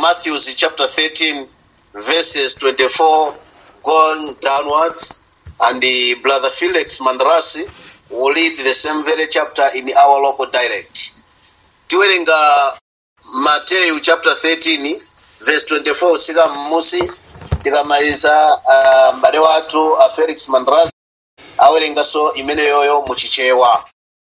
Matthew chapter 13, verses 24 going downwards. And the brother Felix Mandrasi will read the same very chapter in our local dialect. Tiwerenga Matthew chapter 13, verse 24 sika mmusi tikamaliza uh, m'bale wathu a Felix Mandrasi awerenganso imene yoyo muchichewa.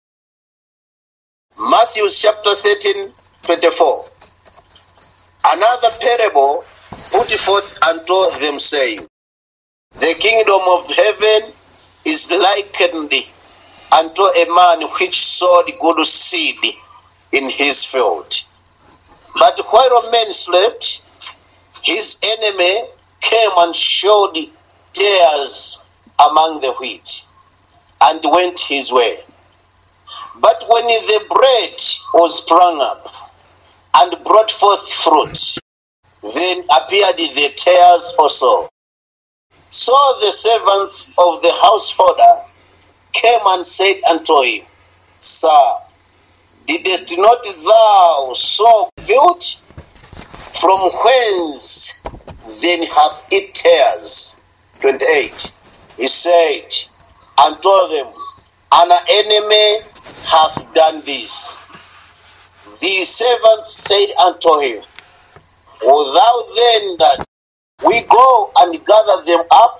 Matthew chapter 13, 24. Another parable put forth unto them, saying, The kingdom of heaven is likened unto a man which sowed good seed in his field. But while men slept, his enemy came and showed tares among the wheat, and went his way. But when the bread was sprung up and brought forth fruit, then appeared the tares also. So the servants of the householder came and said unto him, Sir, didst not thou sow field? From whence then hath it tares? 28. He said and told them, An enemy hath done this. The servants said unto him, Will thou then that we go and gather them up?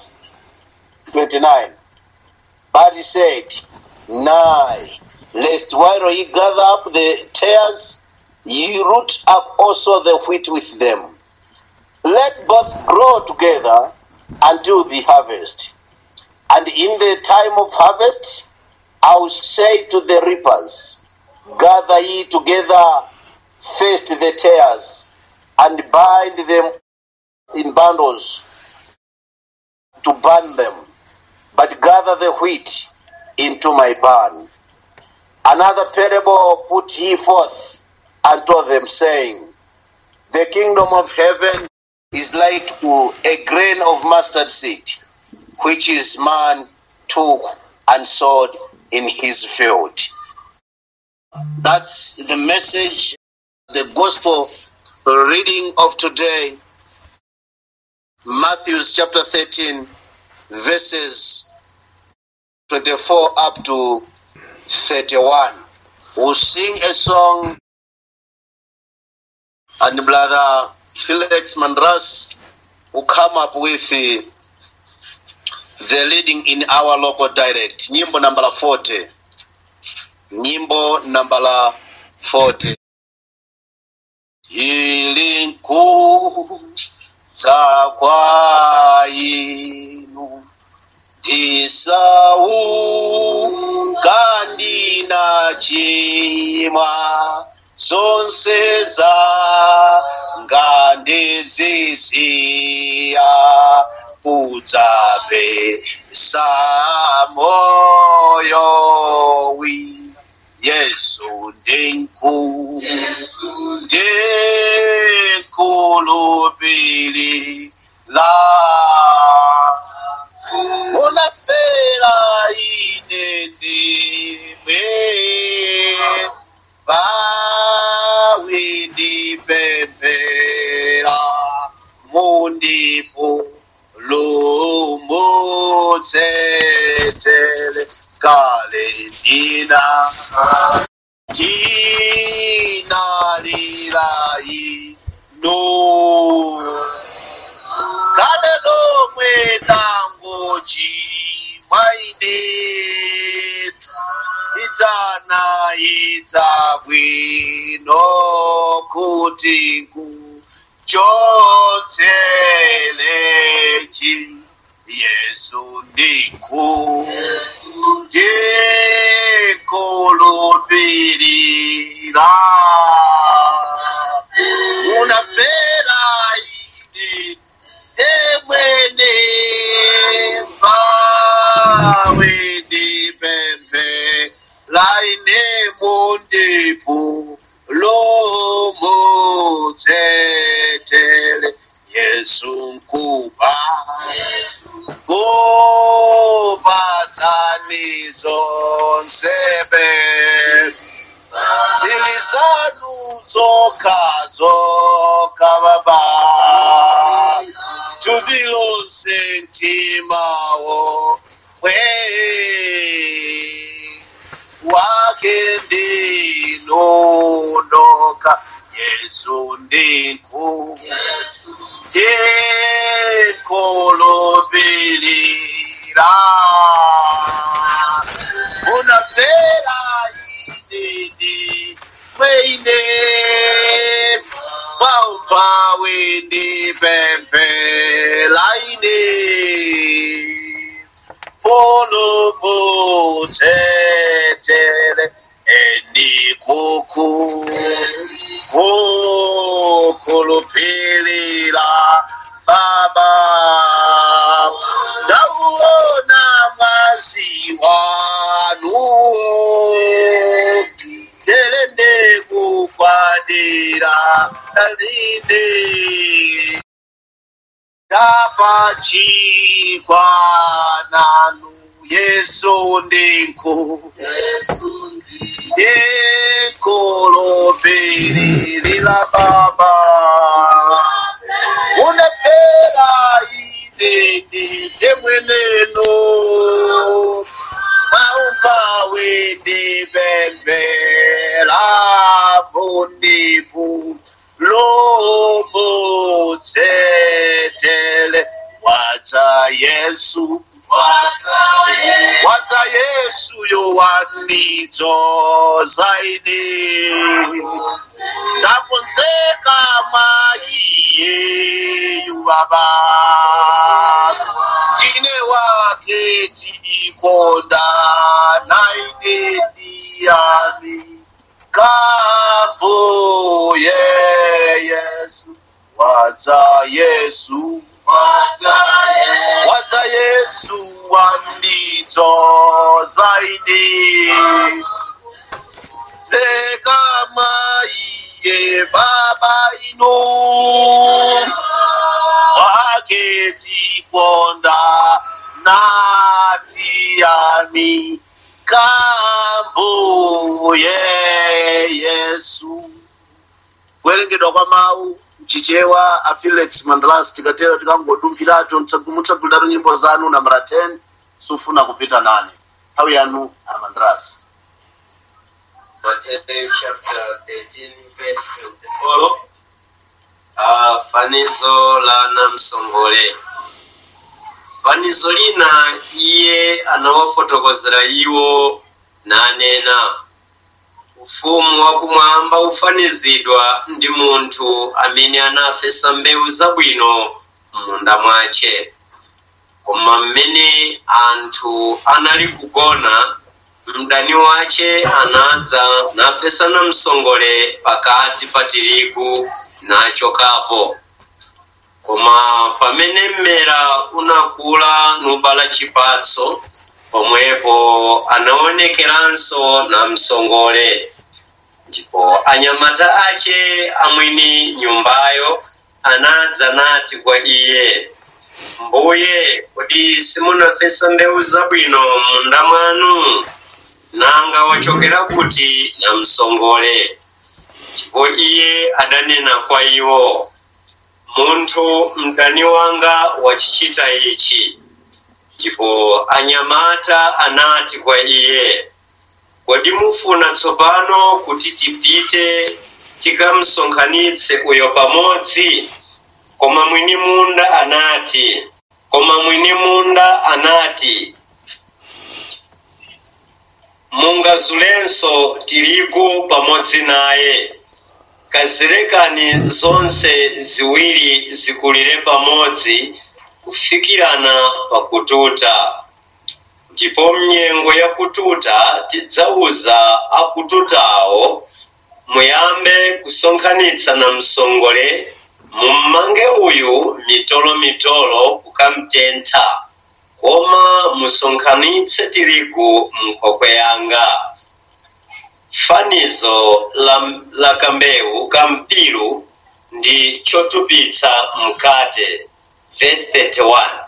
29. But he said, Nay, lest while ye gather up the tares, ye root up also the wheat with them. Let both grow together until the harvest. And in the time of harvest, I will say to the reapers, Gather ye together first the tares, and bind them in bundles to burn them, but gather the wheat into my barn. Another parable put he forth unto them, saying, The kingdom of heaven is like to a grain of mustard seed, which is man took and sowed in his field. That's the message, the gospel reading of today, Matthew chapter 13, verses 24 up to 31. We'll sing a song, and brother Felix Mandras will come up with the, the leading in our local dialect. Nyimbo number 40. Nyimbo number 40. ili nkuza kwa inu tisau kandi na chimwa zonse za ngande zisiya udzabe samoyo wi yesu ndinku ndikulupili la unafera ine ndimwe bawi ndipempera mundipo lumutsetele kale ndina ndinalirayi no kale lomwe tangochi mwaine itana idzabwino kuti nkuchotselechi yesu ndiku ndikulupirira unafera ine emwene pawe ndipempe laine mundipu lomutsetele yesu nkuba kubatsanizo nsebe zili zanu zoka zoka baba tudilose mtimawo we wake ndinondoka yesu ndiku yekolobelera unafera inini mweine wamva wendi pempelaine polomutetele endikuku kukulupilira baba ndauona mwazi wanuo telende kukwadira dalinde tapachikwananu yesu ndinku yekolopelilila baba unapera inene temweneno maumba wende bembela vundipu lobotsetele watsa yesu watsa yesu yowandidzo zaidi ndakunzeka maiyeyu baba tine wake tikonda naine diyani kambo ye yesu watsa yesu watsa yesu wandidzo zaidi zeka maiye baba ino waketikonda natiyami kambo ye yesu kuwerengedwa kwa mawu mchichewa a felix mandalas tikatera tikangodumphirato mutsaguliratu nyimbo zanu nambara 10 sufuna kupita nane nthawi yanu a mandalas Matthew chapter 13 verse 24 uh, fanizo la namsongole fanizo lina iye anawafotokozera iwo nanena ufumu wakumwamba ufanizidwa ndi munthu amene anafesa mbewu zabwino m'munda mwace koma mmene anthu anali kugona mdani wace anadza nafesa namsongole pakati pa tirigu nachokapo koma pamene mmera unakula nubala chipatso pomwepo anaonekeranso namsongole ndipo anyamata ace amwini nyumbayo anadza nati kwa iye mbuye kodi simunafesa mbewu zabwino munda mwanu nanga wachokera kuti namsongole ndipo iye adanena kwa iwo munthu mdani wanga wachichita ichi ndipo anyamata anati kwa iye kodi mufuna tsopano kuti tipite tikamsonkhanitse uyo pamodzi koma mwini munda anati koma mwini munda anati mungazulenso tirigu pamodzi naye kazilekani zonse ziwiri zikulire pamodzi kufikirana pakututa ndipo mnyengo yakututa tidzauza akututawo muyambe kusonkhanitsa na msongole mummange uyu mitolo-mitolo kukamtentha koma musonkhanitse tirigu mnkhokwe yanga fanizo la, la kambewu kampiru ndi chotupitsa mkate verse 31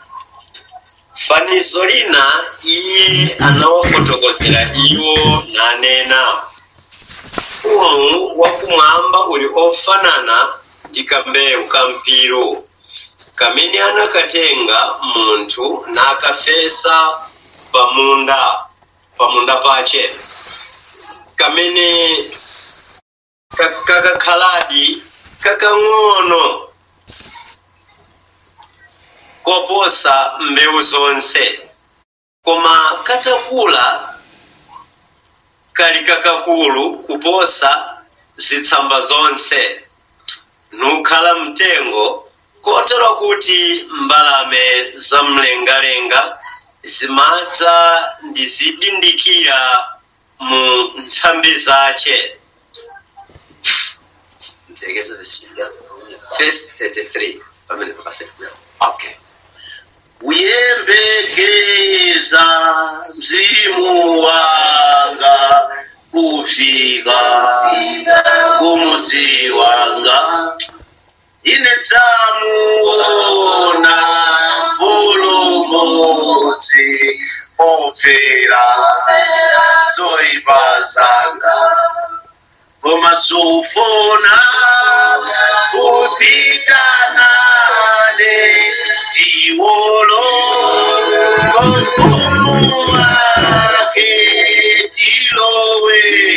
fanizo lina iye anawafotokozera iwo nanena ufumu wakumwamba uli ofanana ndi kambewu kampiru kamene anakatenga munthu nakafesa pamunda pamunda pache kamene ka- kakakhaladi kakang'ono koposa mbewu zonse koma katakula kali kakakulu kuposa zitsamba zonse nukhala mtengo kotero kuti mbalame zamlengalenga zimadza ndizidindikira mu nthambi zace Mtegeza verse Verse 33 pamene pakasema okay uyembekeza mzimu wanga kufika kumudzi wanga ine dzamuona pulumudzi obvera zoipa zanga koma sufuna kupitanane tiwolo mfumu wake tilowe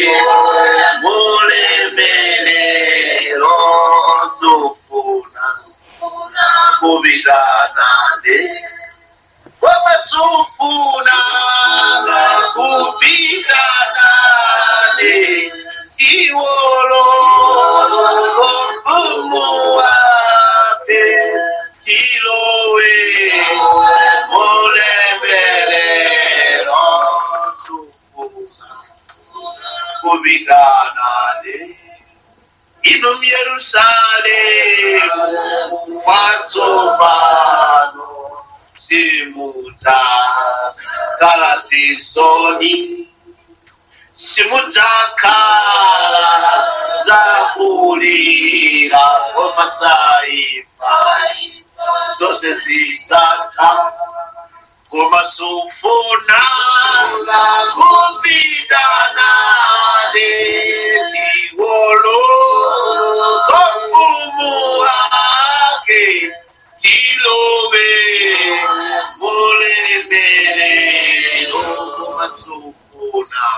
mulemelero sufuna kupitanane koma sufuna kupitanane tiwolo mfumu wake tilowe mulemelero sufuna kupitanane inu Yerusalemu watsopano simudza kala zisoni simudzakhala zakulira komasaifa zose zidzatha koma sufuna kupitanane tiwolo kofumu wake tilowe mulemelero koma sufuna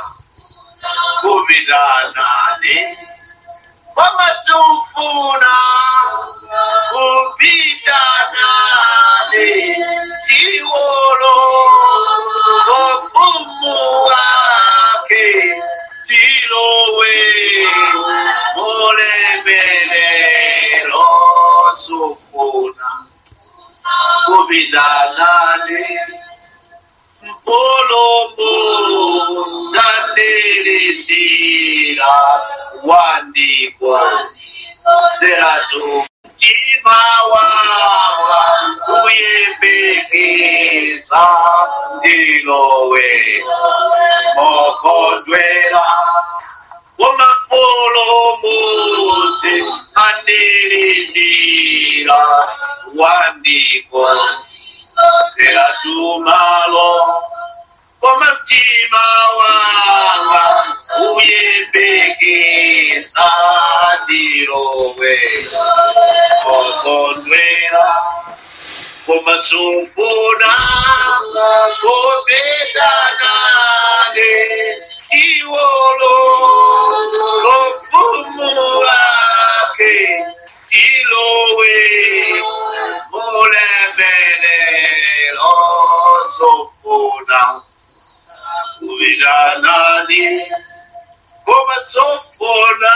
kupitanane koma sufuna kupitanane tiwolo kofumu wake tilowe mulemelero sufuna kupitanane mpolomo tandirindira wandikwa zeratu mtima wanga uyembekeza ndilowe mokondwera wamapolomotsi andirindira wandikwa seratumalo koma mtima wanga uyembekeza ndilowe mokondwera koma sufuna kupitanane tiwolo kofumu wake tilowe mulemelero sofuna kupitanane koma sofuna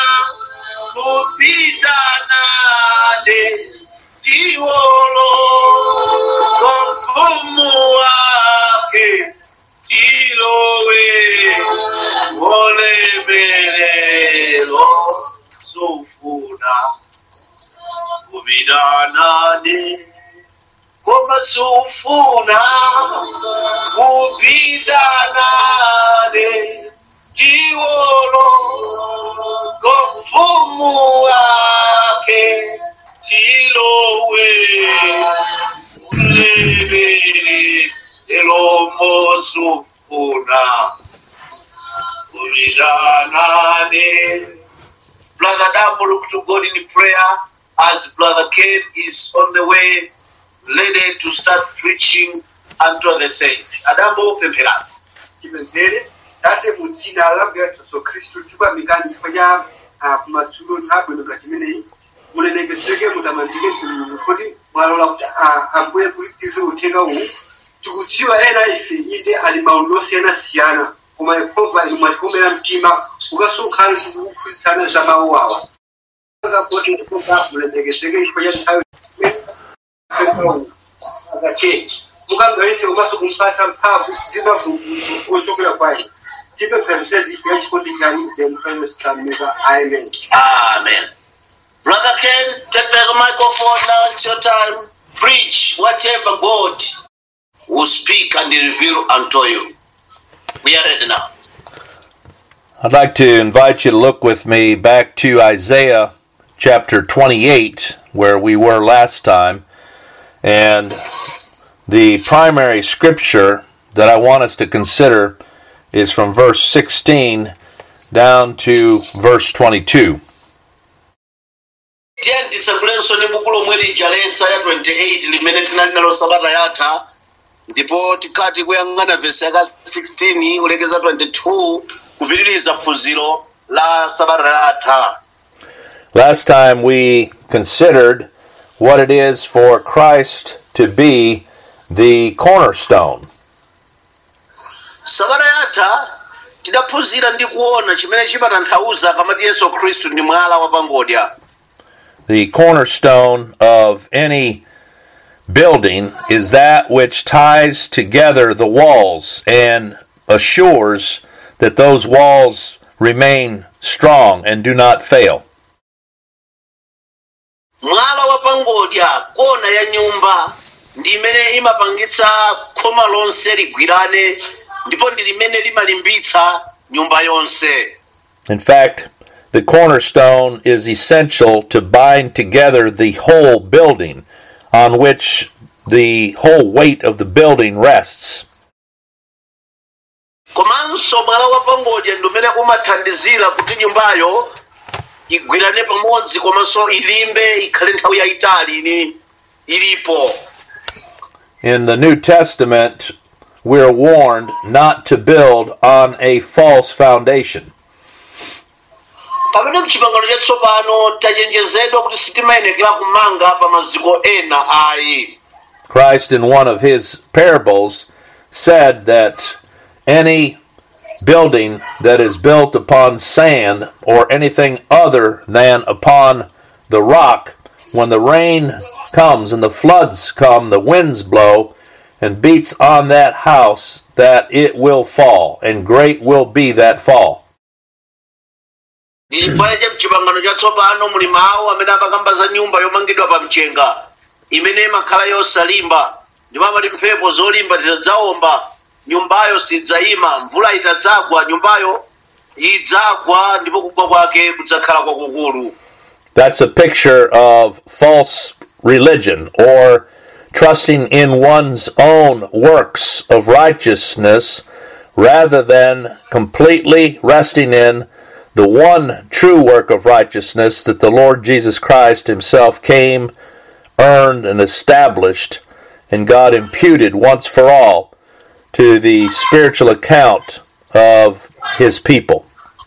kupitanane tiwolo kofumu wake tilowe mulemelero sofuna kupitanane koma sufuna kupitanane tiwolo komfumu wake tilowe mulebele elomosufuna tuliranane. Brother Dambo, look to God in prayer as Brother Ken is on the way, ready to start preaching unto the saints. Adambo, pemphera. chipembere tate mu dzina la mbuye yesu khristu tikuyamikani chifukwa cha ah, kumadzulo nthawi ino chimeneyi mulemekezeke mutamandike mulungu kuti mwalola kuti ah, ambuye kutize uthenga uwu tikudziwa ena ife inde ali maululu osiyanasiyana koma yehova inu mwatikomera mtima ukasonkhana tikukuphunzitsana za mawu awa akapoti yehova mulemekezeke chifukwa cha nthawi akacheni mukangalitse komanso kumpatsa mphamvu ndi mavumbulutso ochokera kwa inu tipempherera ife ya chikondi chanu demukainositamiza amen Amen. Brother Ken, take the microphone now. It's your time. Preach whatever God will speak and reveal unto you. We are ready now. I'd like to invite you to look with me back to Isaiah chapter 28, where we were last time. And the primary scripture that I want us to consider is from verse 16 down to verse 22. tiye nditsakulenso ndi buku lomwe lija la yesaya 28 limene tinali nalo sabata yatha ndipo tikati kuyang'ana vesi yaka 16 kulekeza 22 kupitiriza phunziro la sabata yatha Last time we considered what it is for Christ to be the cornerstone. sabata yatha tidaphunzira ndi kuona chimene chimatanthauza akamati yesu khristu ndi mwala wapangodya The cornerstone of any building is that which ties together the walls and assures that those walls remain strong and do not fail. mwala wapangodya kona ya nyumba ndi imene imapangitsa khoma lonse ligwirane ndipo ndi limene limalimbitsa nyumba yonse In fact, the cornerstone is essential to bind together the whole building on which the whole weight of the building rests. komanso mwala wapangodya ndi umene umathandizira kuti nyumbayo igwirane pamodzi komanso ilimbe ikhale nthawi yayitali ini ilipo In the New Testament, we're warned not to build on a false foundation. pamene mchipangano chatsopano tachenjezedwa kuti sitimayenekera kumanga pa maziko ena ayi Christ, in one of his parables, said that any building that is built upon sand or anything other than upon the rock, when the rain comes and the floods come, the winds blow, and beats on that house, that it will fall, and great will be that fall. chifukwa cha mchipangano chatsopano muli mawu amene amakamba za nyumba yomangidwa pa mchenga imene imakhala yosalimba ndipo amati mphepo zolimba zidzaomba nyumbayo sidzayima mvula itadzagwa nyumbayo idzagwa ndipo kugwa kwake kudzakhala kwakukulu That's a picture of false religion or trusting in one's own works of righteousness rather than completely resting in the one true work of righteousness that the Lord Jesus Christ Himself came, earned, and established, and God imputed once for all to the spiritual account of His people.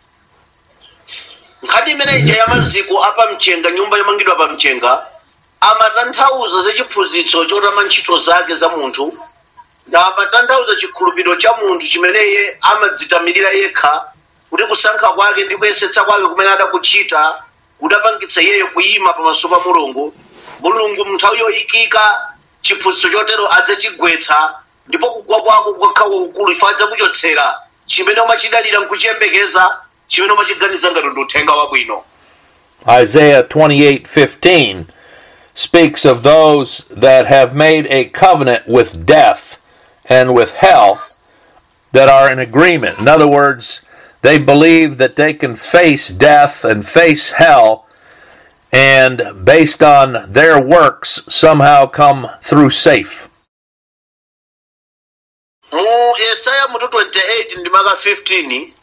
nkhani imene ija ya maziko apa mchenga nyumba yomangidwa pa mchenga amatanthauza za chiphunzitso chotama ntchito zake za munthu na amatanthauza chikhulupiriro cha munthu chimeneye amadzitamilira yekha kuti kusankha kwake ndi kuyesetsa kwake kumene adakuchita kudapangitsa iyeyo kuyima pamaso pa mulungu mulungu mnthawi yoyikika chiphunzitso chotero adzachigwetsa ndipo kugwa kwako kukakhala kwakukulu ife adzakuchotsera chimene umachidalira nkuchiyembekeza chimene umachiganiza ngati ndi uthenga wabwino Isaiah 28:15 speaks of those that have made a covenant with death and with hell that are in agreement. In other words, they believe that they can face death and face hell and based on their works somehow come through safe. mu yesaya mutu 28 ndi maka 15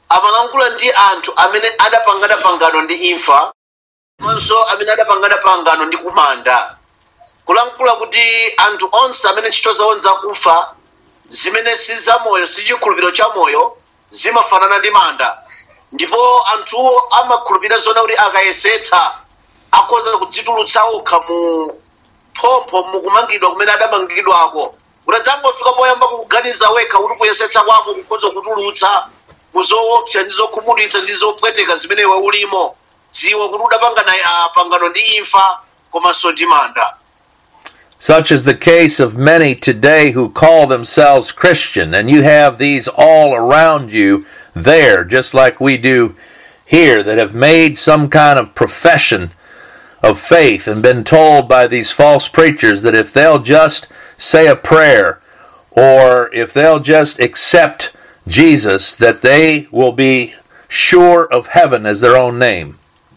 amalankhula ndi anthu amene adapangana pangano ndi imfa komanso amene adapangana pangano ndi kumanda kulankhula kuti anthu onse amene ntchito zawo nzakufa zimene si zamoyo si chikhulupiriro cha moyo zimafanana ndi manda ndipo anthuwo amakhulupirira zona kuti akayesetsa akhoza kudzitulutsa okha mu phompho mukumangidwa kumene adamangidwako utadzangofika poyamba kuganiza wekha kuti kuyesetsa kwako kukhoza kutulutsa muzoopsa ndi zokhumudwitsa ndi zopweteka zimene iwe ulimo dziwa kuti udapangana ah, pangano ndi imfa komanso ndi manda Such is the case of many today who call themselves Christian, and you have these all around you there, just like we do here, that have made some kind of profession of faith and been told by these false preachers that if they'll just say a prayer or if they'll just accept Jesus, that they will be sure of heaven as their own name.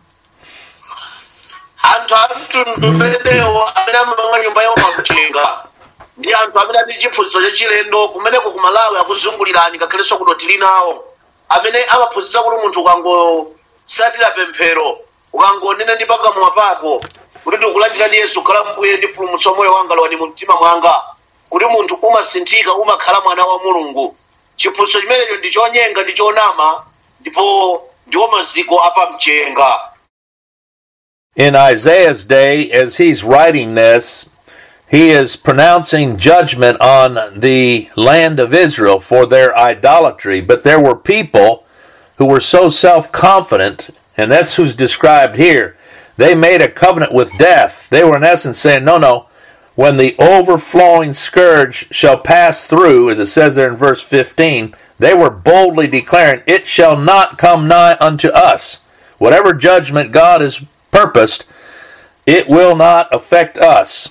anthu a mtundu umenewo amene amamanga nyumba yawo pamchenga ndi anthu amene ali chiphunzitso chachilendo kumeneko ku malawi akuzungulirani ngakhalenso kuno tili nawo amene amaphunzitsa kuti munthu ukangotsatira pemphero ukangonena ndi pakamwa pako kuti ndikulandirani yesu khala mbuye ndi mpulumutsi wa moyo wanga lowani mu mtima mwanga kuti munthu umasinthika umakhala mwana wa mulungu chiphunzitso chimenecho ndi chonyenga ndi chonama ndipo ndiwo maziko apamchenga In Isaiah's day, as he's writing this, he is pronouncing judgment on the land of Israel for their idolatry. But there were people who were so self confident, and that's who's described here. They made a covenant with death. They were, in essence, saying, No, no, when the overflowing scourge shall pass through, as it says there in verse 15, they were boldly declaring, It shall not come nigh unto us. Whatever judgment God has purposed, it will not affect us.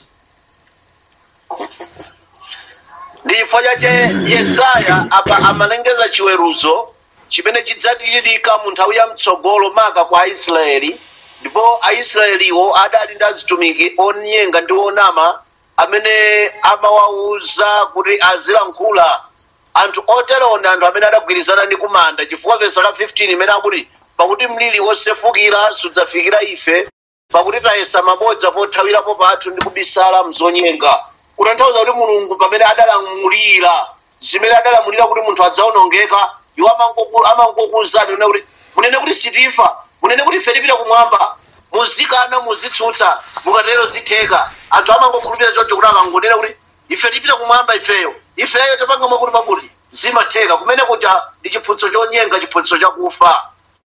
ndi chifukwa chache yesaya apa amalengeza chiweruzo chimene chidzachitika mu nthawi ya mtsogolo maka kwa aisraeli ndipo aisraeliwo adali ndi azitumiki onyenga ndi onama amene amawawuza kuti azilankhula anthu oterewo ndi anthu amene adagwirizana ndi kumanda chifukwa vesa ka 15 imene akuti pakuti mliri wosefukira sudzafikira ife pakuti tayesa mabodza pothawirapo pathu ndi kubisala mzonyenga kutanthauza kuti mulungu pamene adalamulira zimene adalamulira kuti munthu adzaonongeka iwo amangoku- amangokuwuzani nena kuti munene kuti sitifa munene kuti ife tipita kumwamba muzikana muzitsutsa mukatero zitheka anthu amangokhulupirira choncho kuti akangonena kuti ife tipita kumwamba ifeyo ifeyo tapanga mwakuti makuti zimatheka kumene kuja ndi chiphunzitso chonyenga chiphunzitso chakufa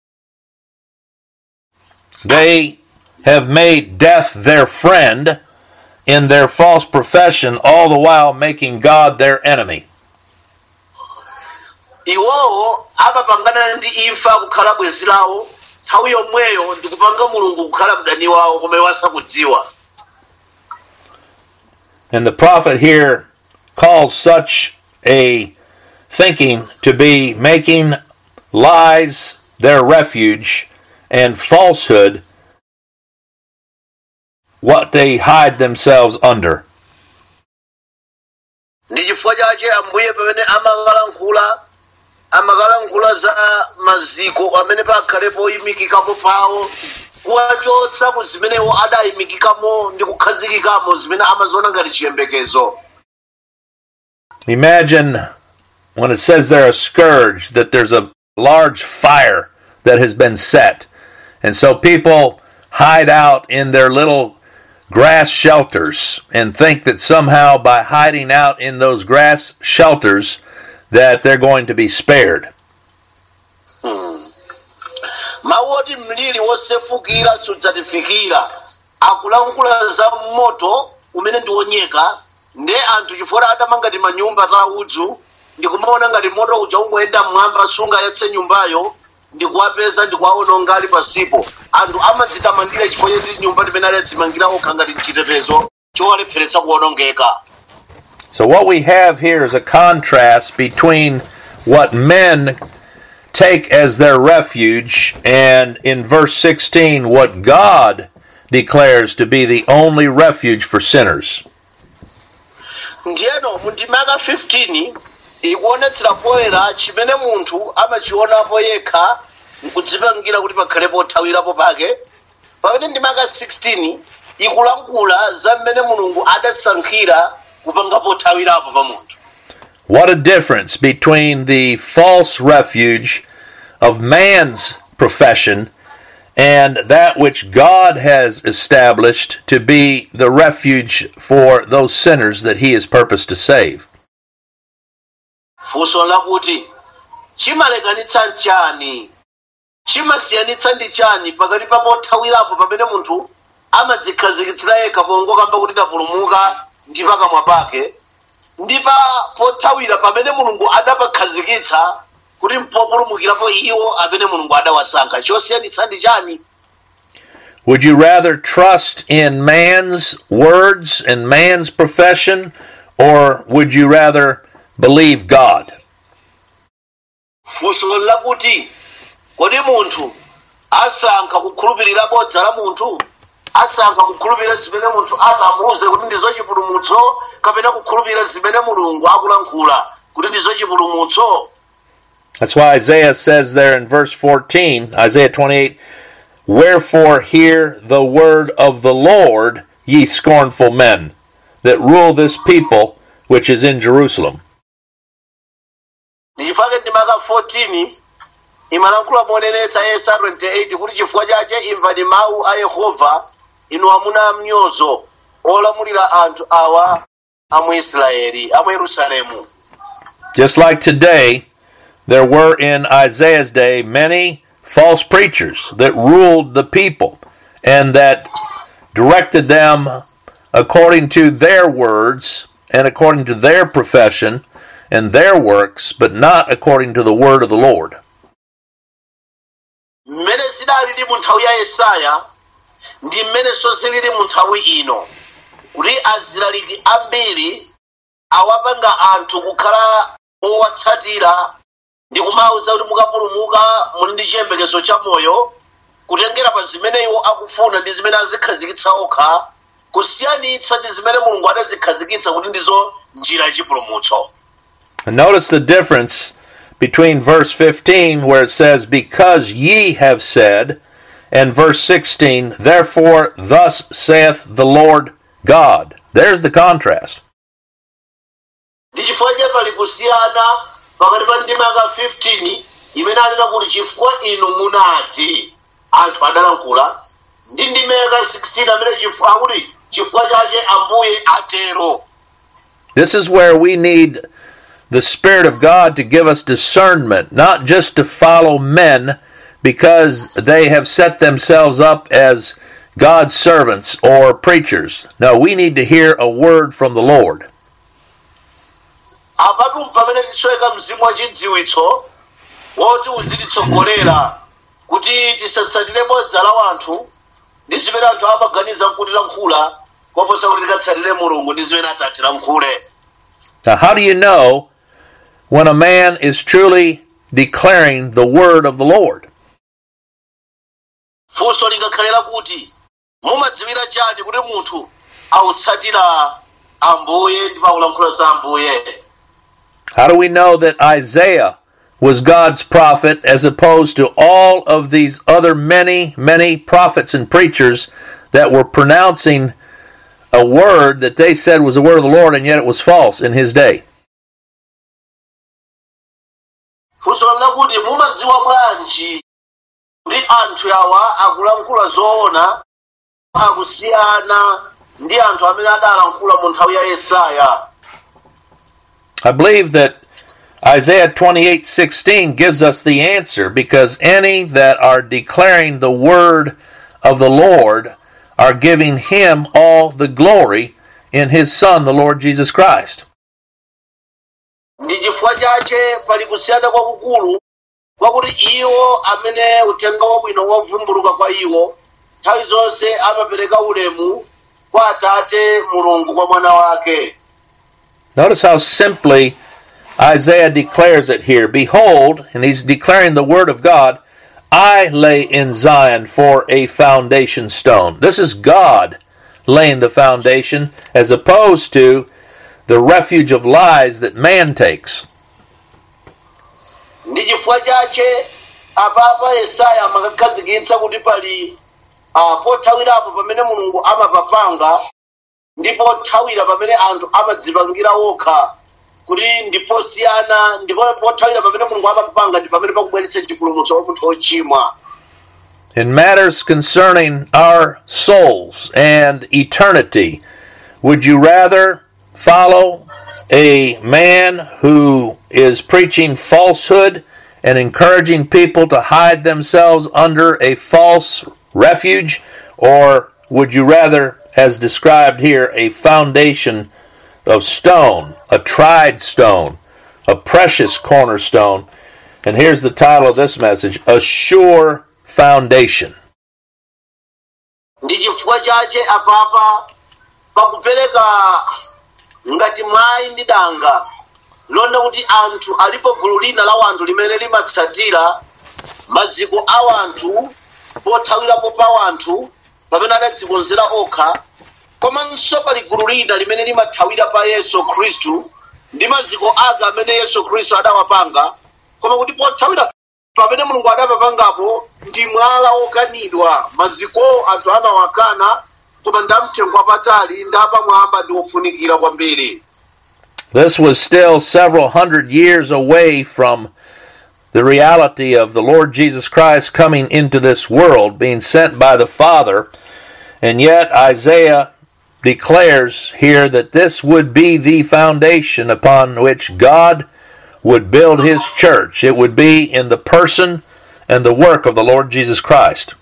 They have made death their friend in their false profession, all the while making God their enemy. iwowo amapangana ndi imfa kukhala bwenzi lawo nthawi yomweyo ndikupanga mulungu kukhala mdani wawo koma iwo asakudziwa And the prophet here calls such a thinking to be making lies their refuge and falsehood what they hide themselves under. ndi chifukwa chache ambuye pamene amakalankhula amakalankhula za maziko amene pakhalepo oyimikikapo pawo kuwachotsa ku zimenewo adayimikikamo ndi kukhazikikamo zimene amaziona ngati chiyembekezo Imagine when it says there a scourge that there's a large fire that has been set. And so people hide out in their little grass shelters and think that somehow by hiding out in those grass shelters that they're going to be spared. mawu oti mliri wosefukira sudzatifikira akulankhula za moto umene ndi wonyeka nde anthu chifukwa adamanga ti manyumba ta udzu ndikumaona ngati moto uja ungoyenda mmwamba sungayatse nyumbayo ndikuwapeza ndikuwaononga ali pasipo anthu amadzitamandira chifukwa choti nyumba timene adadzimangira okha ngati chitetezo chowalepheretsa kuwonongeka So, what we have here is a contrast between what men take as their refuge and in verse 16, what God declares to be the only refuge for sinners. ndiyeno mu ndimaka 15 ikuonetsera poyera chimene munthu amachionapo yekha nkudzipangira kuti pakhale pothawirapo pake pamene ndimaka 16 ikulankhula za mmene mulungu adasankhira kupanga pothawirapo pa munthu What a difference between the false refuge of man's profession and that which God has established to be the refuge for those sinners that He has purposed to save. funso lakuti chimalekanitsa nchani chimasiyanitsa ndi chani pakati pa pothawirapo pamene munthu amadzikhazikitsira yekha pongokamba kuti ndapulumuka ndi pakamwa pake ndi pa pothawira pamene mulungu adapakhazikitsa kuti mpopulumukirapo iwo amene mulungu adawasankha chosiyanitsa ndi chani Would you rather trust in man's words and man's profession, or would you rather believe God? funso lakuti kodi munthu asankha kukhulupirira bodza la munthu asankha kukhulupirira zimene munthu atamuuze kuti ndizo chipulumutso kapena kukhulupirira zimene mulungu akulankhula kuti ndizo chipulumutso That's why Isaiah says there in verse 14, Isaiah 28, Wherefore hear the word of the Lord, ye scornful men, that rule this people which is in Jerusalem. ndichifake ndimaka 14 imalankhula monenetsa yesa 28 kuti chifukwa chache imvani mawu a yehova inu amuna amnyozo olamulira anthu awa a mu israeli a mu yerusalemu Just like today, there were in Isaiah's day many false preachers that ruled the people and that directed them according to their words and according to their profession and their works, but not according to the word of the Lord. mmene zidalili mu nthawi ya yesaya ndi mmenenso zilili mu nthawi ino kuti azilaliki ambiri awapanga anthu kukhala owatsatira ndi kumawuza kuti mukapulumuka muli ndi chiyembekezo cha moyo kutengera pa zimene iwo akufuna ndi zimene azikhazikitsa okha kusiyanitsa ndi zimene mulungu adazikhazikitsa kuti ndizo njira yachipulumutso And notice the difference between verse 15, where it says, Because ye have said, and verse 16, Therefore thus saith the Lord God. There's the contrast. ndi chifukwa cha pali kusiyana pakati pa ndimaka 15 imene alina kuti chifukwa inu munati anthu adalankhula ndi ndimaka 16 amene chifukwa akuti chifukwa chache ambuye atero This is where we need the Spirit of God to give us discernment, not just to follow men because they have set themselves up as God's servants or preachers. No, we need to hear a word from the Lord. apatu pamene tisoyeka mzimu wa chidziwitso woti uzititsogolera kuti tisatsatire bodza la wanthu ndi zimene anthu amaganiza kuti lankhula koposa kuti tikatsatire mulungu ndi zimene atati lankhule Now, how do you know when a man is truly declaring the word of the Lord? funso lingakhalera kuti mumadziwira chani kuti munthu awutsatira ambuye ndi pakulankhula za ambuye How do we know that Isaiah was God's prophet as opposed to all of these other many, many prophets and preachers that were pronouncing a word that they said was the word of the Lord and yet it was false in his day? funso lakuti mumadziwa bwanji kuti anthu awa akulankhula zoona akusiyana ndi anthu amene adalankhula mu nthawi ya yesaya I believe that Isaiah 28:16 gives us the answer because any that are declaring the word of the Lord are giving him all the glory in his son the Lord Jesus Christ. ndi chifukwa chache pali kusiyana kwakukulu kwakuti iwo amene uthenga wabwino wavumbuluka kwa iwo nthawi zonse amapereka ulemu kwa atate mulungu kwa mwana wake Notice how simply Isaiah declares it here. Behold, and he's declaring the word of God, I lay in Zion for a foundation stone. This is God laying the foundation as opposed to the refuge of lies that man takes. ndi chifukwa chache apapa yesaya amakakhazikitsa kuti pali uh, pothawirapo pamene mulungu amapapanga ndi pothawira pamene anthu amadzipangira wokha kuti ndiposiyana ndipo pothawira pamene mulungu amapapanga ndi pamene pakubweretsa chipulumutso wa munthu wochimwa In matters concerning our souls and eternity, would you rather follow a man who is preaching falsehood and encouraging people to hide themselves under a false refuge? Or would you rather, as described here, a foundation of stone, a tried stone, a precious cornerstone? And here's the title of this message A Sure Foundation. ndi chifukwa chache apapa pakupereka ngati mwayi ndi danga londa kuti anthu alipo gulu lina la wanthu limene limatsatira maziko a wanthu pothawirapo pa wanthu pamene adadzikonzera okha komanso pali gulu lina limene limathawira pa yesu khristu ndi maziko ake amene yesu khristu adawapanga koma kuti pothawira pamene mulungu adapapangapo ndi mwala wokanidwa maziko anthu amawakana koma ndamtengo wapatali ndapamwamba ndi wofunikira kwambiri This was still several hundred years away from the reality of the Lord Jesus Christ coming into this world, being sent by the Father, and yet Isaiah declares here that this would be the foundation upon which God would build his church. It would be in the person and the work of the Lord Jesus Christ.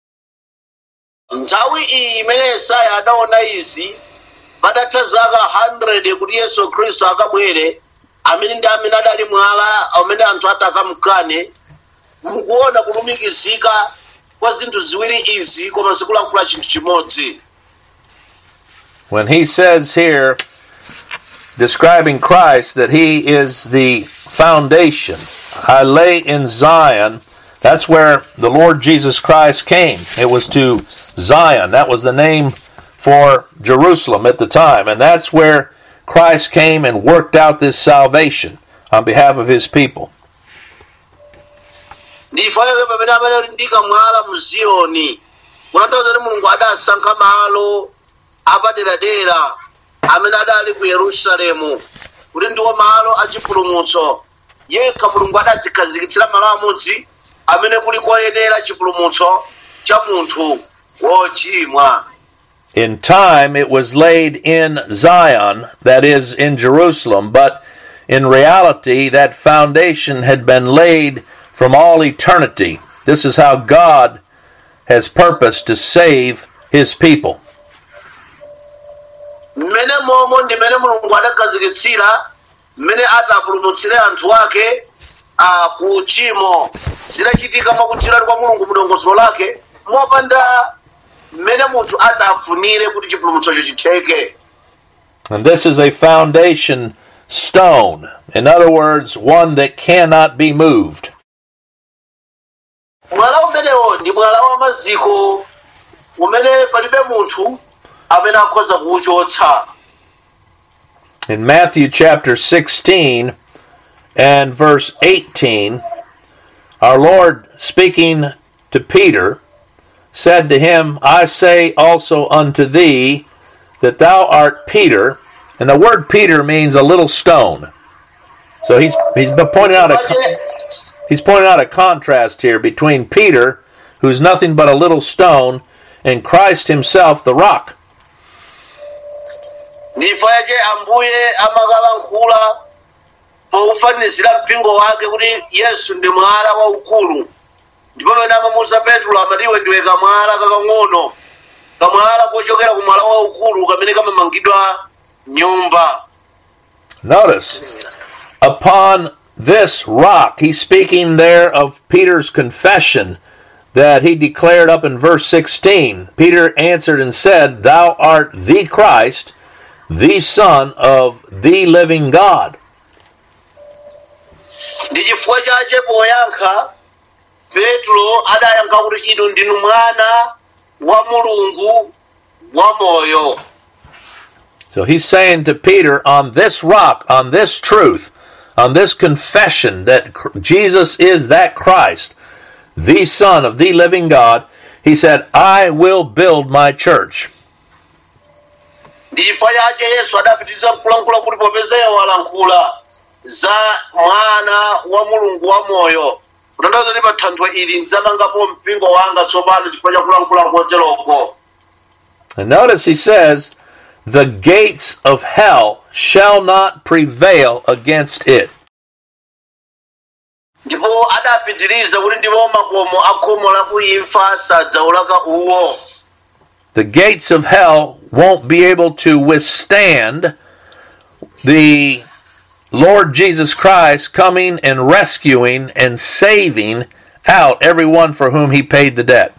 nthawi iyi imene yesaya adaona izi patatha zaka 100 kuti yesu khristu akabwere amene ndi amene adali mwala amene anthu ati akamkane mukuona kulumikizika kwa zinthu ziwiri izi koma zikulankhula chinthu chimodzi When he says here, describing Christ, that he is the foundation, I lay in Zion, that's where the Lord Jesus Christ came. It was to Zion. That was the name for Jerusalem at the time. And that's where Christ came and worked out this salvation on behalf of his people. ndifayoke pamene amene ali ndi kamwala mu ziyoni kutanthauza kuti mulungu adasankha malo apaderadera amene adali ku yerusalemu kuti ndiwo malo achipulumutso yekha mulungu adadzikhazikitsira malo amodzi amene kuli koyenera chipulumutso cha munthu wochimwa In time, it was laid in Zion, that is, in Jerusalem, but in reality, that foundation had been laid from all eternity. This is how God has purposed to save his people. mmene momo ndimene mulungu adakhazikitsira mmene atapulumutsire anthu ake a ku uchimo zidachitika mwakudzera kwa mulungu mudongosolo lake mopanda mmene munthu adafunire kuti chipulumutsocho chitheke And this is a foundation stone. In other words, one that cannot be moved. mwala umenewo ndi mwala wa maziko umene palibe munthu amene akhoza kuwuchotsa In Matthew chapter 16 and verse 18, our Lord speaking to Peter said to him, I say also unto thee that thou art Peter. And the word Peter means a little stone. So he's he's been pointing out a he's pointing out a contrast here between Peter, who's nothing but a little stone, and Christ himself, the rock. ndifa yache ambuye amakalankhula pokufanizira mpingo wake kuti yesu ndi mwala waukulu ndipo pamene amamuza petro amati iwe ndiwe kamwala kakang'ono kamwala kochokera ku mwala waukulu kamene kamamangidwa nyumba Notice, upon this rock, he's speaking there of Peter's confession that he declared up in verse 16. Peter answered and said, Thou art the Christ, the Son of the living God. ndi chifukwa chache poyankha petro adayankha kuti inu ndinu mwana wa mulungu wa moyo So he's saying to Peter, On this rock, on this truth, on this confession that Cr- Jesus is that Christ, the Son of the living God, he said, I will build my church. ndi chifukwa chake yesu adapitiriza kulankhula kuti popezeyo walankhula za mwana wa mulungu wa moyo kutanthauza kuti pa thanthwe ili ndidzamangapo mpingo wanga tsopano chifukwa cha kulankhula koteroko And notice he says, The gates of hell shall not prevail against it. ndipo adapitiriza kuti ndipo makomo a khomo la kuimfa sadzaulaka uwo The gates of hell won't be able to withstand the Lord Jesus Christ coming and rescuing and saving out everyone for whom he paid the debt.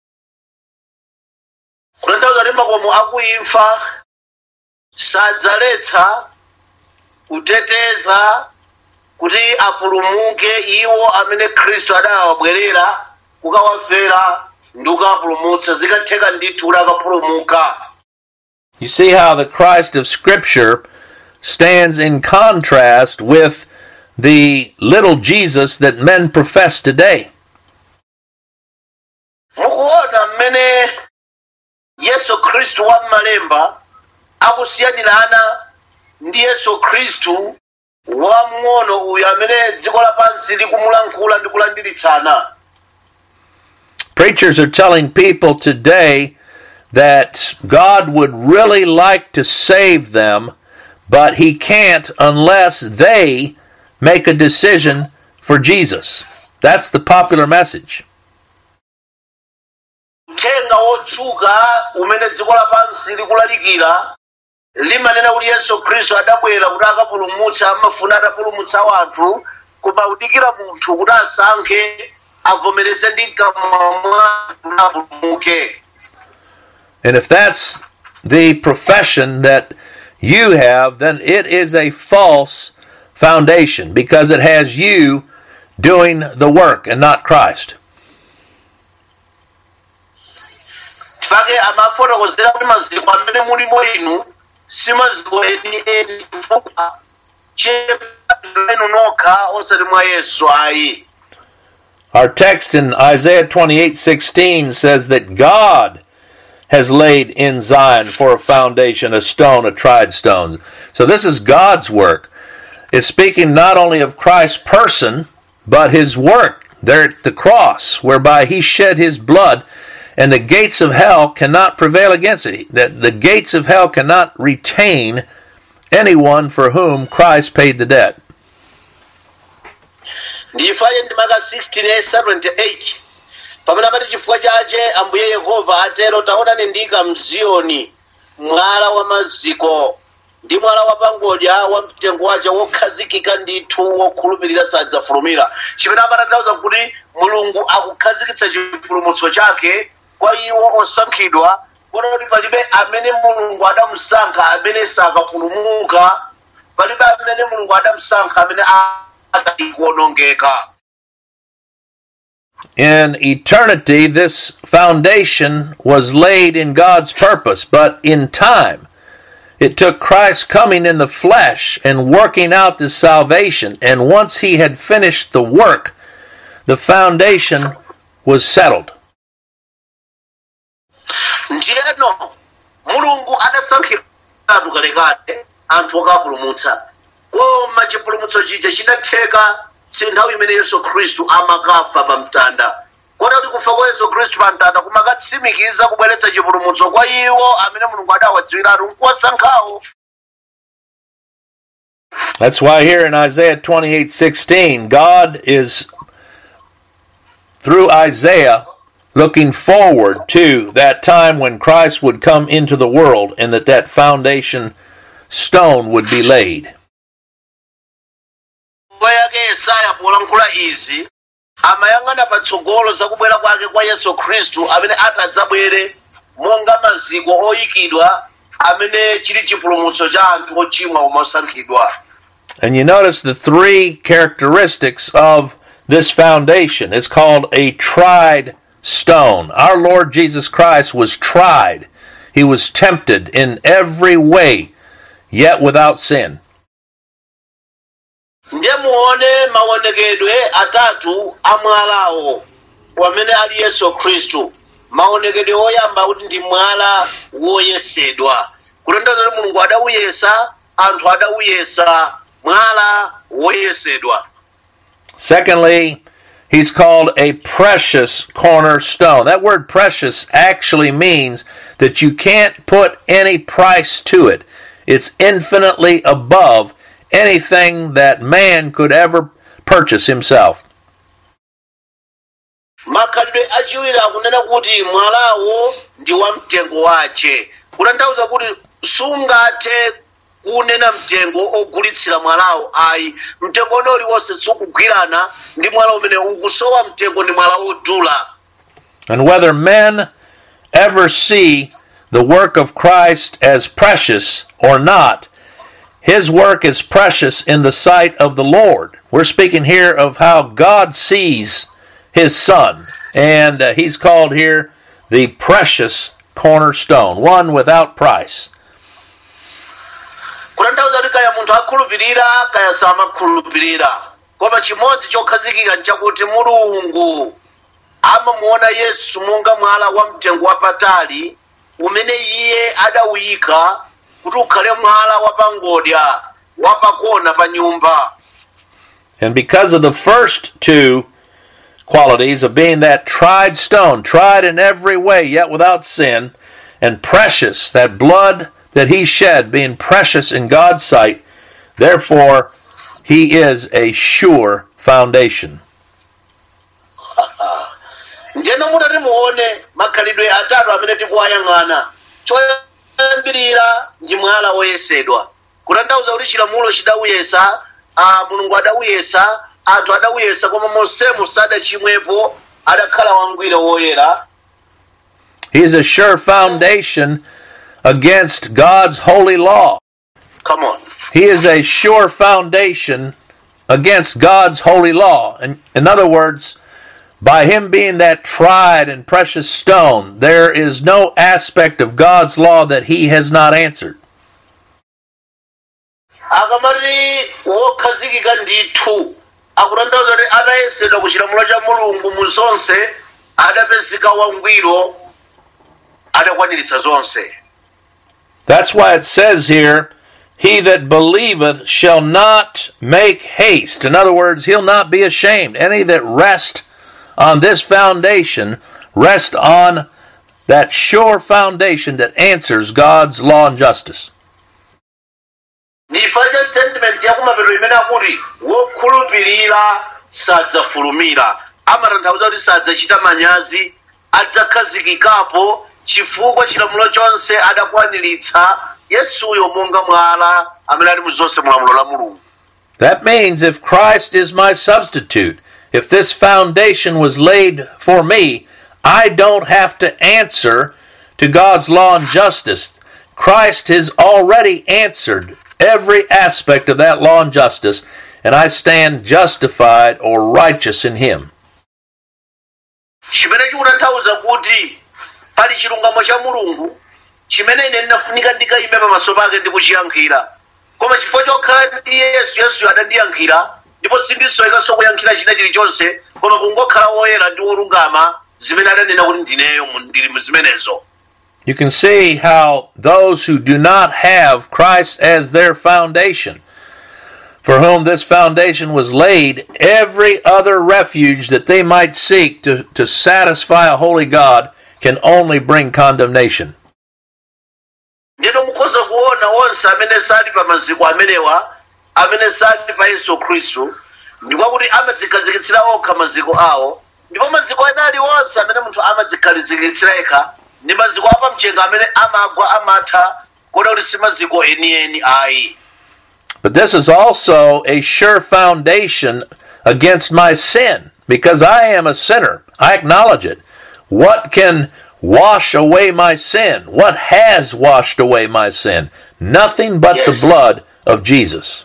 kutanthauza kuti makomo a kuimfa sadzaletsa kuteteza kuti apulumuke iwo amene khristu adawabwerera kukawafera ndi kukawapulumutsa zikatheka ndithu kuti akapulumuka You see how the Christ of Scripture stands in contrast with the little Jesus that men profess today. mukuona mmene yesu khristu wa m'malemba akusiyanirana ndi yesu khristu wamng'ono uyu amene dziko lapansi likumulankhula ndi kulandilitsana Preachers are telling people today that God would really like to save them, but He can't unless they make a decision for Jesus. That's the popular message. uthenga wotchuka umene dziko lapansi likulalikira limanena kuti yesu khristu adabwera kuti akapulumutsa amafuna atapulumutsa wanthu koma udikira munthu kuti asankhe avomereze ndi mkamwa mwake kuti apulumuke And if that's the profession that you have, then it is a false foundation because it has you doing the work and not Christ. chifake amafotokozera kuti maziko amene mulimo inu si maziko eni eni chifukwa chenu nokha osati mwa yesu ayi Our text in Isaiah 28:16 says that God has laid in Zion for a foundation a stone, a tried stone. So this is God's work. It's speaking not only of Christ's person, but his work there at the cross, whereby he shed his blood, and the gates of hell cannot prevail against it. That the gates of hell cannot retain anyone for whom Christ paid the debt. ndifaye ndi maka 16 esa 28 pamene amati chifukwa chache ambuye yehova atero taonani ndika mziyoni mwala wa maziko ndi mwala wa pangodya wa mtengo wace wokhazikika ndithu wokhulupirira sadzafulumira chimene amatanthauza kuti mulungu akukhazikitsa chipulumutso chake kwa iwo osankhidwa kota kuti palibe amene mulungu adamusankha amene sakapulumuka palibe amene mulungu adamusankha amene akaikuonongeka In eternity, this foundation was laid in God's purpose, but in time, it took Christ coming in the flesh and working out this salvation. And once he had finished the work, the foundation was settled. ndiyeno mulungu adasankhira anthu kalekale anthu okapulumutsa koma chipulumutso chija chinatheka si nthawi imene yesu khristu amakafa pa mtanda kota kuti kufa kwa yesu khristu pa mtanda kumakatsimikiza kubweretsa chipulumutso kwa iwo amene mulungu adawadziwiratu nkuwasankhawo That's why here in Isaiah 28 16, God is, through Isaiah, looking forward to that time when Christ would come into the world and that that foundation stone would be laid. nyimbo yake yesaya polankhula izi amayang'ana patsogolo zakubwera kwake kwa yesu khristu amene atadzabwere monga maziko oyikidwa amene chili chipulumutso cha anthu ochimwa omasankhidwa And you notice the three characteristics of this foundation. It's called a tried stone. Our Lord Jesus Christ was tried, He was tempted in every way, yet without sin. ndiye muone maonekedwe atatu a mwalawo wamene ali yesu khristu maonekedwe oyamba kuti ndi mwala woyesedwa kutanthauza kuti mulungu adawuyesa anthu adawuyesa mwala woyesedwa Secondly, he's called a precious cornerstone. That word precious actually means that you can't put any price to it. It's infinitely above anything that man could ever purchase himself. makhalidwe achiwiri akunena kuti mwalawo ndi wa mtengo wace kutanthauza kuti sungathe kunena mtengo ogulitsira mwalawo ayi mtengo one uliwonse sukugwirana ndi mwala umene ukusowa mtengo ndi mwala wodula And whether men ever see the work of Christ as precious or not, his work is precious in the sight of the Lord. We're speaking here of how God sees his son, and uh, he's called here the precious cornerstone, one without price. kutanthauza kuti kaya munthu akhulupirira kaya samakhulupirira koma chimodzi chokhazikika nchakuti mulungu amamuona yesu monga mwala wa mtengo wapatali umene iye adawuyika kuti ukhale mwala wapangodya wapakona pa nyumba And because of the first two qualities of being that tried stone, tried in every way, yet without sin, and precious, that blood that he shed being precious in God's sight, therefore he is a sure foundation. ndiyeno mutati muone makhalidwe atatu amene tikuwayang'ana choyambirira ndi mwala woyesedwa kutanthauza kuti chilamulo chidawuyesa ah, mulungu adawuyesa anthu adawuyesa koma mosemu sadachimwepo adakhala wangwiro woyera He is a sure foundation against God's holy law. come on He is a sure foundation against God's holy law. In, in other words, by him being that tried and precious stone, there is no aspect of God's law that he has not answered. akamati wokhazikika ndithu akutanthauza kuti atayesedwa ku chilamulo cha mulungu mu zonse adapezeka wangwiro adakwaniritsa zonse That's why it says here, He that believeth shall not make haste. In other words, he'll not be ashamed. Any that rest on this foundation, rest on that sure foundation that answers God's law and justice. ndi chifukwa cha statement yakumapeto imene akuti wokhulupirira sadzafulumira amatanthauza kuti sadzachita manyazi adzakhazikikapo chifukwa chilamulo chonse adakwaniritsa yesuyo monga mwala amene ali mu zonse mulamulo la mulungu That means if Christ is my substitute, if this foundation was laid for me, I don't have to answer to God's law and justice. Christ has already answered every aspect of that law and justice, and I stand justified or righteous in Him. chimene chikutanthauza kuti pali chilungamo cha mulungu chimene ine ndinafunika ndikayime pamaso pake ndi kuchiyankhira koma chifukwa chokhala ndi yesu yesu adandiyankhira ndipo sindisowekanso kuyankhira china chilichonse koma kungokhala woyera ndi wolungama zimene adanena kuti ndineyo mu- ndili mu zimenezo You can see how those who do not have Christ as their foundation, for whom this foundation was laid, every other refuge that they might seek to, to satisfy a holy God can only bring condemnation. ndiyeno mukhoza kuona onse amene sali pa maziko amenewa amene sali pa yesu khristu ndikwakuti amadzikhazikitsira okha maziko awo ndipo maziko ena aliwonse amene munthu amadzikhazikitsira yekha ndi maziko apamchenga amene amagwa amatha kuona kuti si maziko enieni ayi But this is also a sure foundation against my sin, because I am a sinner. I acknowledge it. What can wash away my sin? What has washed away my sin? Nothing but Yes. the blood of Jesus.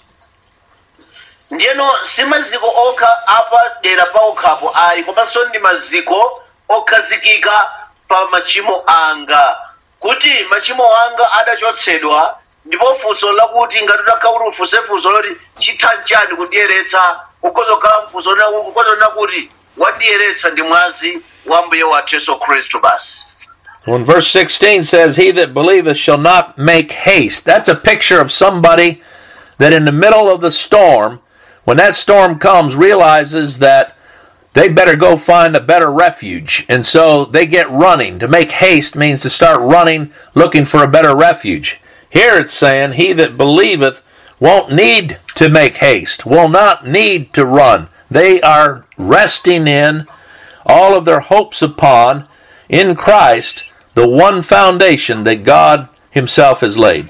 ndiyeno si maziko okha apadera pa okhapo ayi komanso ndi maziko okhazikika pa machimo anga kuti machimo anga adachotsedwa ndipo funso lakuti ngati utakhauli ufunse funso loti chithanchani kundiyeretsa ukozokhala mfunso ukozonena kuti wandiyeretsa ndi mwazi wa mbuye wathu yesu khristu basi When verse 16 says, He that believeth shall not make haste, that's a picture of somebody that in the middle of the storm, when that storm comes, realizes that they better go find a better refuge. And so they get running. To make haste means to start running, looking for a better refuge. Here it's saying, He that believeth won't need to make haste, will not need to run. They are resting in all of their hopes upon in Christ the one foundation that God Himself has laid.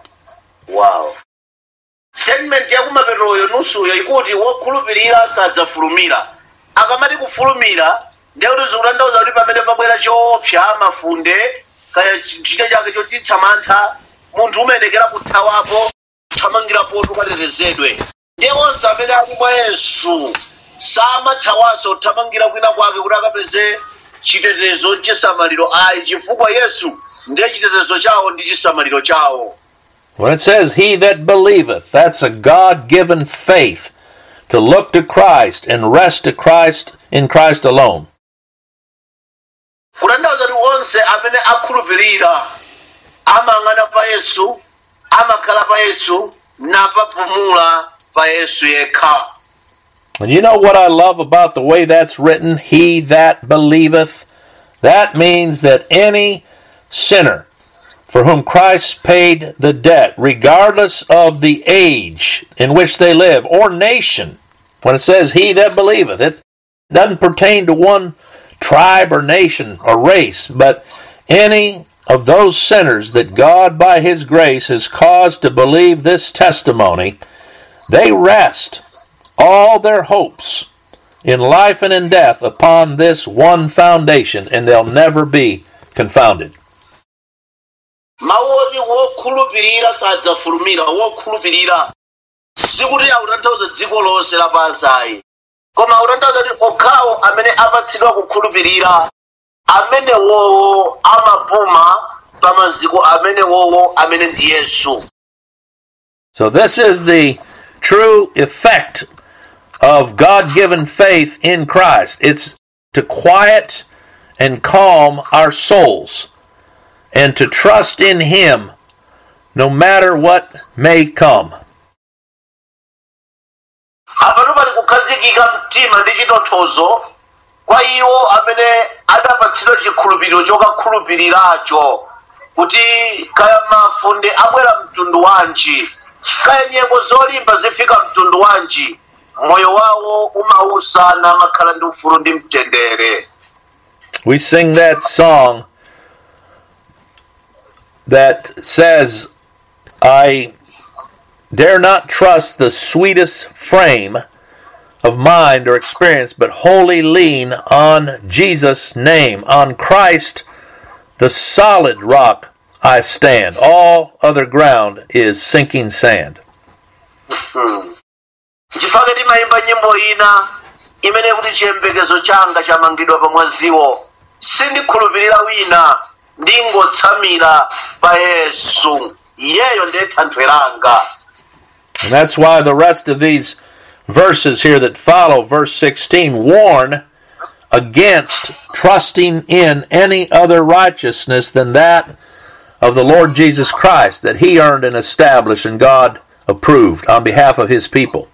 wow statement yakumapetroyo nusuyo ikuti wokhulupirira sadzafulumira akamati kufulumira ndiye kuti zikutanthauza kuti pamene pabwera choopsa mafunde kaya chita chake chotitsa mantha munthu umenekera kuthawapo kuthamangirapo tukatetezedwe ndiye onse amene ali mwa yesu samathawanso kuthamangira kwina kwake kuti akapeze chitetezo chisamaliro ayi chifukwa yesu ndiye chitetezo chawo ndi chisamaliro chawo When it says, He that believeth, that's a God given faith to look to Christ and rest to Christ in Christ alone. kutanthauza kuti onse amene akhulupirira amayang'ana pa yesu amakhala pa yesu napapumula pa yesu yekha And you know what I love about the way that's written? He that believeth. That means that any sinner for whom Christ paid the debt, regardless of the age in which they live or nation, when it says he that believeth, it doesn't pertain to one tribe or nation or race, but any of those sinners that God, by His grace, has caused to believe this testimony, they rest all their hopes in life and in death upon this one foundation, and they'll never be confounded. mawu oti wokhulupirira sadzafulumira wokhulupirira sikuti akutanthauza dziko lonse lapansi ayi koma akutanthauza kuti okhawo amene apatsidwa kukhulupirira amenewowo amapuma pa maziko amenewowo amene ndi yesu So, this is the true effect of God given faith in Christ it's to quiet and calm our souls and to trust in Him no matter what may come. apatu pali kukhazikika mtima ndi chitonthozo kwa iwo amene adapatsidwa chikhulupiriro chokakhulupiriracho kuti kaya mafunde abwera mtundu wanji kaya nyengo zolimba zifika mtundu wanji moyo wawo umausa namakhala ndi ufulu ndi mtendere We sing that song that says, I dare not trust the sweetest frame of mind or experience, but wholly lean on Jesus' name, on Christ, the solid rock I stand. All other ground is sinking sand. nchifukwa timayimba nyimbo ina imene kuti chiyembekezo changa chamangidwa pa mwaziwo sindikhulupirira wina ndingotsamira pa yesu iyeyo ndiye thanthwe langa And that's why the rest of these verses here that follow, verse 16, warn against trusting in any other righteousness than that of the Lord Jesus Christ that He earned and established and God approved on behalf of His people.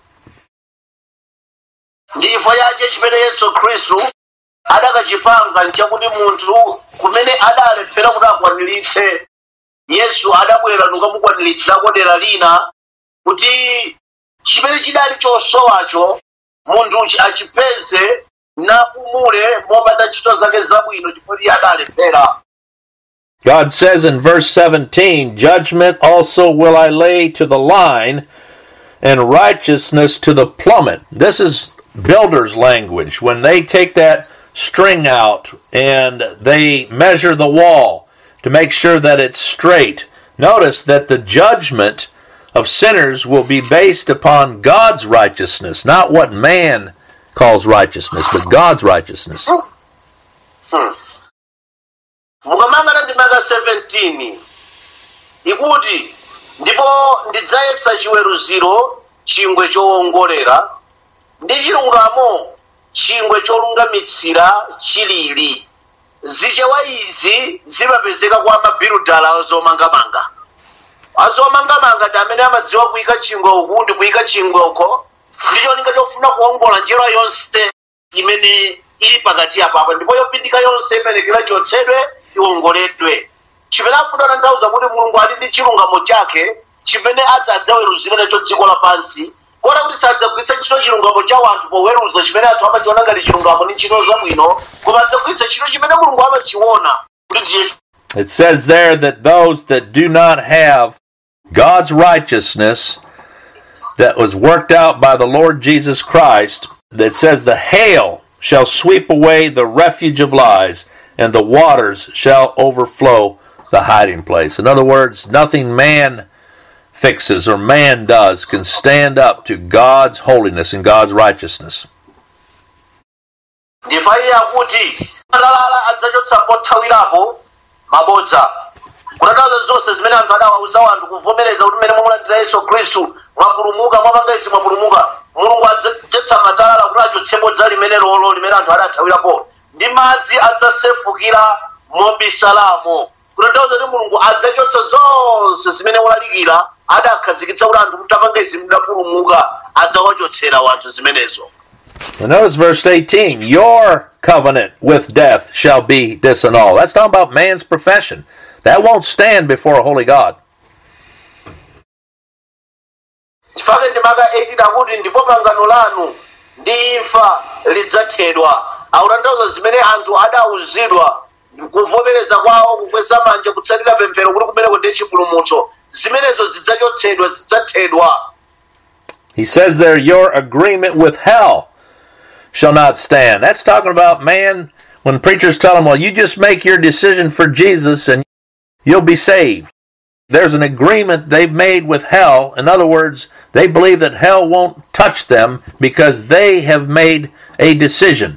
ndi chifukwa chache chimene yesu khristu adakachipanga nchakuti munthu kumene adalephera kuti akwaniritse yesu adabwera nukamukwaniritsa dera lina kuti chimene chidali chosowacho munthu achipeze napumule mopanda ntchito zake zabwino chifukwa iye adalephera God says in verse 17, Judgment also will I lay to the line, and righteousness to the plummet. This is builder's language. When they take that string out and they measure the wall to make sure that it's straight, notice that the judgment of sinners will be based upon God's righteousness, not what man calls righteousness, but God's righteousness. mukamangana ndi maka 17 ikuti ndipo ndidzayesa chiweruziro chingwe chowongolera ndi chilungamo chingwe cholungamitsira chilili zichewa izi zimapezeka kwa mabirudala azomangamanga azomangamanga ndi amene amadziwa kuyika chingwe uku ndi kuyika chingwe uko ndi cholinga chofuna kuwongola njira yonse imene ili pakati apapa ndipo yopindika yonse imenekera chotsedwe iwongoledwe chimene afuna kutanthauza kuti mulungu ali ndi chilungamo chake chimene ati adzaweruzira nacho dziko lapansi kota kuti sadzagwiritsa ntchito chilungamo cha wanthu poweruza chimene anthu amachiona ngati chilungamo ndi ntchito zabwino koma adzagwiritsa ntchito chimene mulungu amachiona kuti ndiye It says there that those that do not have God's righteousness that was worked out by the Lord Jesus Christ, that says, The hail shall sweep away the refuge of lies, and the waters shall overflow the hiding place. In other words, nothing man fixes or man does can stand up to God's holiness and God's righteousness. ndifaire akuti atalala adzachotsa pothawirapo mabodza kutanthauza zonse zimene anthu adawauza anthu kuvomereza kuti mmene mwamulandira yesu khristu mwapulumuka mwapanga izi mwapulumuka mulungu adzachotsa matalala kuti achotse bodza limene lolo limene anthu adathawirapo ndi madzi adzasefukira mobisalamo kutanthauza kuti mulungu adzachotsa zonse zimene wolalikira adakhazikitsa kuti anthu mutapanga izi mudapulumuka adzawachotsera wanthu zimenezo And notice verse 18 Your covenant with death shall be disannulled. That's talking about man's profession. That won't stand before a holy God. chifukwa ndimaka 18 akuti ndipo pangano lanu ndi imfa lidzathedwa akutanthauza zimene anthu adauzidwa kuvomereza kwawo kukweza manja kutsatira pemphero kuti kumeneko ndiye chipulumutso zimenezo zidzachotsedwa zidzathedwa He says there, Your agreement with hell shall not stand. That's talking about man when preachers tell him, Well, you just make your decision for Jesus and you'll be saved. There's an agreement they've made with hell. In other words, they believe that hell won't touch them because they have made a decision.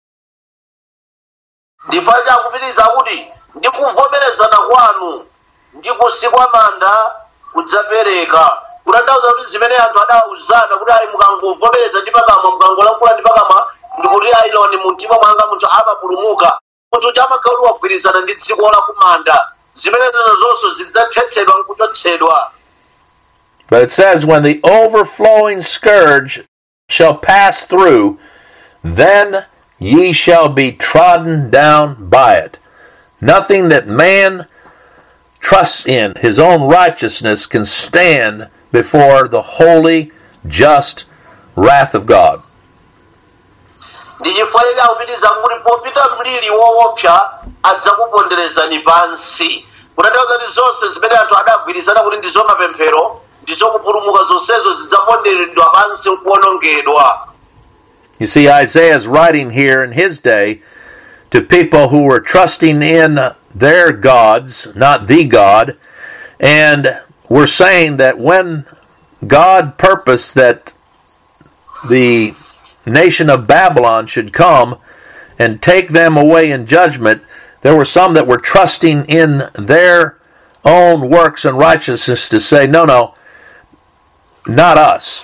ndifani akupitiriza kuti ndi kuvomerezana kwanu ndi kusikwa manda kudzapereka kutanthauza kuti zimene anthu adauzana kuti ayi mukangovomereza ndi pakamwa mukangolankhula ndi pakamwa ndikuti ayiloni mumtima mwanga munthu amapulumuka munthu kuti amakhala kuti wagwirizana ndi dziko la kumanda zimene zina zonse zidzathetsedwa nkuchotsedwa But it says, When the overflowing scourge shall pass through, then ye shall be trodden down by it. Nothing that man trusts in, his own righteousness, can stand before the holy, just wrath of God. ndichifanira kupitiriza kuti popita mliri woopsa adzakuponderezani pansi kutanthauza kuti zonse zimene anthu adagwirizana kuti ndizo mapemphero ndizokupulumuka zonsezo zidzaponderedwa pansi nkuwonongedwa You see, Isaiah is writing here in his day to people who were trusting in their gods, not the God, and were saying that when God purposed that the nation of Babylon should come and take them away in judgment, there were some that were trusting in their own works and righteousness to say, no, no, not us.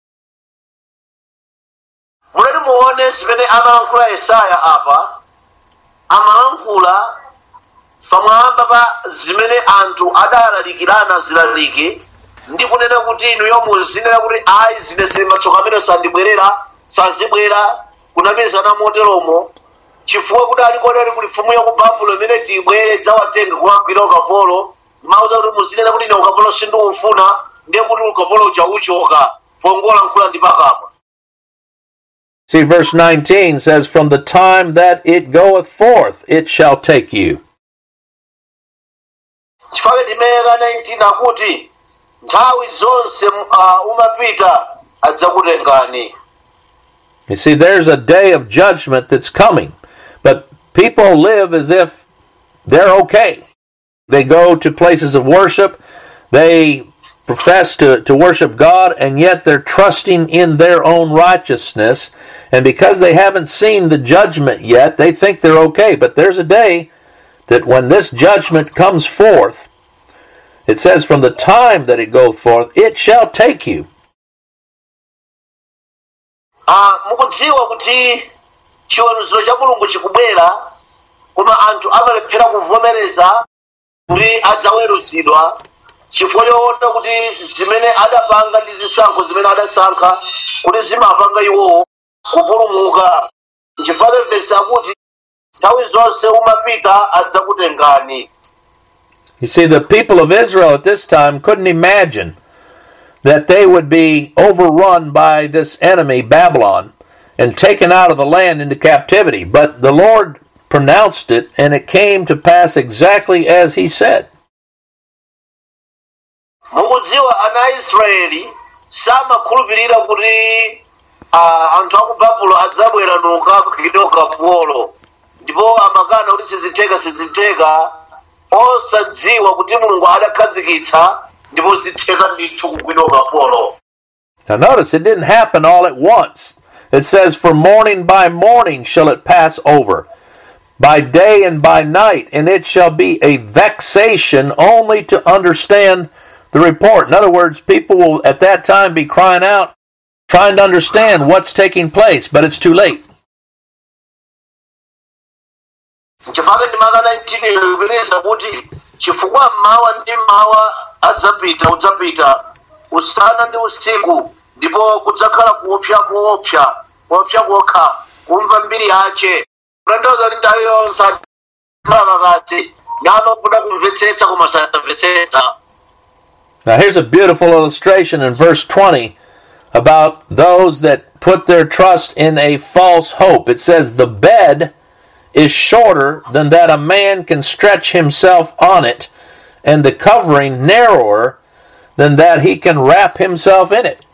muleti muone zimene amalankhula yesaya apa amalankhula pamwamba pa zimene anthu adalalikirana zilalike ndi kunena kuti inu yomuzinena kuti ayi zine zili matsoka amene sandibwerera sazibwera kunamizana moteromo chifukwa kuti alikodali kuli mfumu ya ku babulo imene tibwere dzawatenge kuwagwira ukapolo mauza kuti muzinena kuti ine ukapolo sindiufuna ndiye kuti ukapolo uja uchoka pongolankhula ndi pakamwa See, verse 19 says, From the time that it goeth forth, it shall take you. chifukwa ndimeka 19 akuti nthawi zonse uh, umapita adzakutengani You see, there's a day of judgment that's coming, but people live as if they're okay. They go to places of worship, they profess to, to worship God, and yet they're trusting in their own righteousness. And because they haven't seen the judgment yet, they think they're okay. But there's a day that when this judgment comes forth, It says, From the time that it goeth forth, it shall take you. Ah, mukudziwa kuti chiweruziro cha mulungu chikubwera koma anthu amalephera kuvomereza kuti adzaweruzidwa chifukwa choona kuti zimene adapanga ndi zisankho zimene adasankha kuti zimapanga iwowo kupulumuka nchifukwa vesi akuti nthawi zonse umapita adzakutengani You see, the people of Israel at this time couldn't imagine that they would be overrun by this enemy, Babylon, and taken out of the land into captivity. But the Lord pronounced it, and it came to pass exactly as He said. mukudziwa ana aisraeli samakhulupirira kuti ah, anthu aku babulo adzabwera nokagwidwa ukapolo ndipo amakana kuti sizitheka sizitheka osadziwa kuti mulungu adakhazikitsa ndipo zitheka ndithu kugwidwa ukapolo Now, notice it didn't happen all at once. It says, For morning by morning shall it pass over, by day and by night, and it shall be a vexation only to understand the report. In other words, people will at that time be crying out, trying to understand what's taking place, but it's too late. nchifukwa ndi maka 19 ikupitiriza kuti chifukwa mmawa ndi mmawa adzapita udzapita usana ndi usiku ndipo kudzakhala kuopsa kuopsa kuopsa kokha kumva mbiri yace kutanthauza kuti nthawi yonse akhala kakasi namakuda kumvetsetsa koma samvetsetsa Now, here's a beautiful illustration in verse 20 about those that put their trust in a false hope. It says, The bed is shorter than that a man can stretch himself on it, and the covering narrower than that he can wrap himself in it.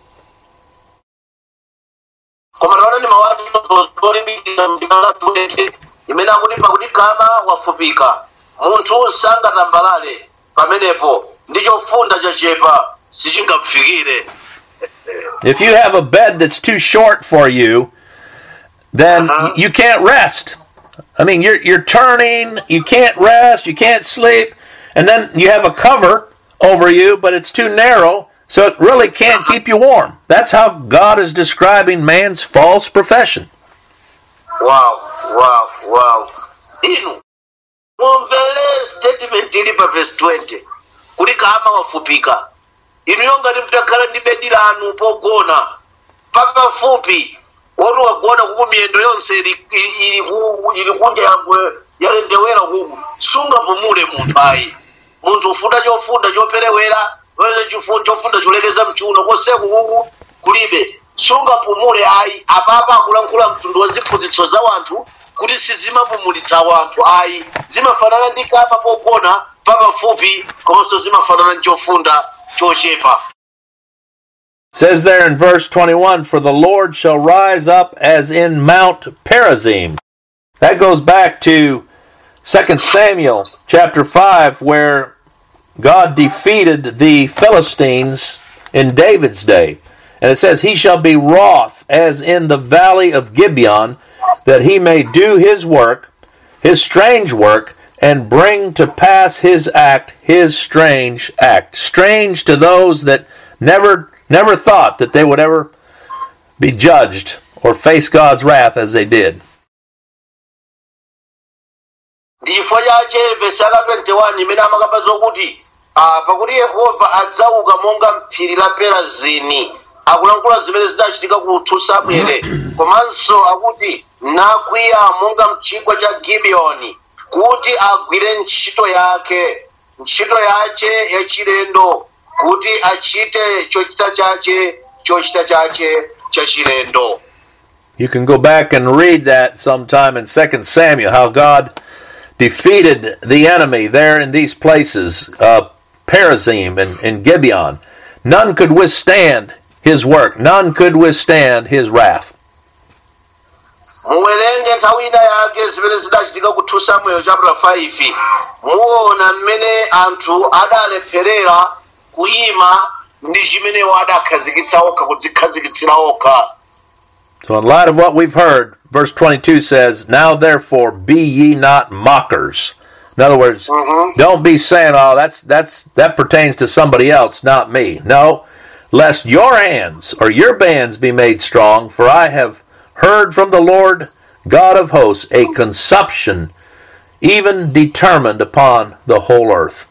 koma taona ndi mawu olimbikitsa mndima 20 imene akuti pakuti kama wafupika munthu sangatambalale pamenepo ndi chofunda chachepa sichingafikire If you have a bed that's too short for you, then Uh-huh. y- you can't rest. I mean, you're you're turning, you can't rest, you can't sleep, and then you have a cover over you, but it's too narrow, so it really can't keep you warm. That's how God is describing man's false profession. wow wow wow inu mumvere statement ili pa verse 20 kuti kama wafupika inu yongati mutakhala ndi bedi lanu pogona papafupi woti wagona kuku miyendo yonse ili, ili, ili, ku- ili kunja yangwe yalendewera kuku sungapumule munthu ayi munthu ufunda chofunda choperewera pamene chifu- chofunda cholekeza mchiuno koseku kuku kulibe sungapumule ayi apapa akulankhula mtundu wa ziphunzitso za wanthu kuti sizimapumulitsa wanthu ayi zimafanana ndi kama pogona papafupi komanso zimafanana ndi chofunda chochepa It says there in verse 21 For the Lord shall rise up as in Mount Perazim. That goes back to 2 Samuel chapter 5, where God defeated the Philistines in David's day. And it says, He shall be wroth as in the valley of Gibeon, that he may do his work, his strange work, and bring to pass his act, his strange act. Strange to those that never never thought that they would ever be judged or face God's wrath as they did. ndi chifukwa chache vesi aka 21 imene amakamba zokuti ah, pakuti yehova adzauka monga mphiri la perazini akulankhula zimene zidachitika ku samueli komanso akuti nakwiya monga mchigwa cha gibiyoni kuti agwire ntchito yake ntchito yace yachilendo kuti achite chochita chache chochita chache chachilendo You can go back and read that sometime in 2 Samuel, how God defeated the enemy there in these places, uh, Perazim and, and Gibeon. None could withstand his work, none could withstand his wrath. muwerenge nthawi ina yake zimene zidachitika ku 2 samuel chapter 5 muona mmene anthu adalepherera kuyima ndi chimenewo adakhazikitsa okha kudzikhazikitsira okha So, in light of what we've heard, verse 22 says, Now therefore be ye not mockers, In other words, Mhm. don't be saying, "Oh, that's that's that pertains to somebody else, not me." No, lest your hands or your bands be made strong, for I have heard from the Lord God of hosts a consumption even determined upon the whole earth.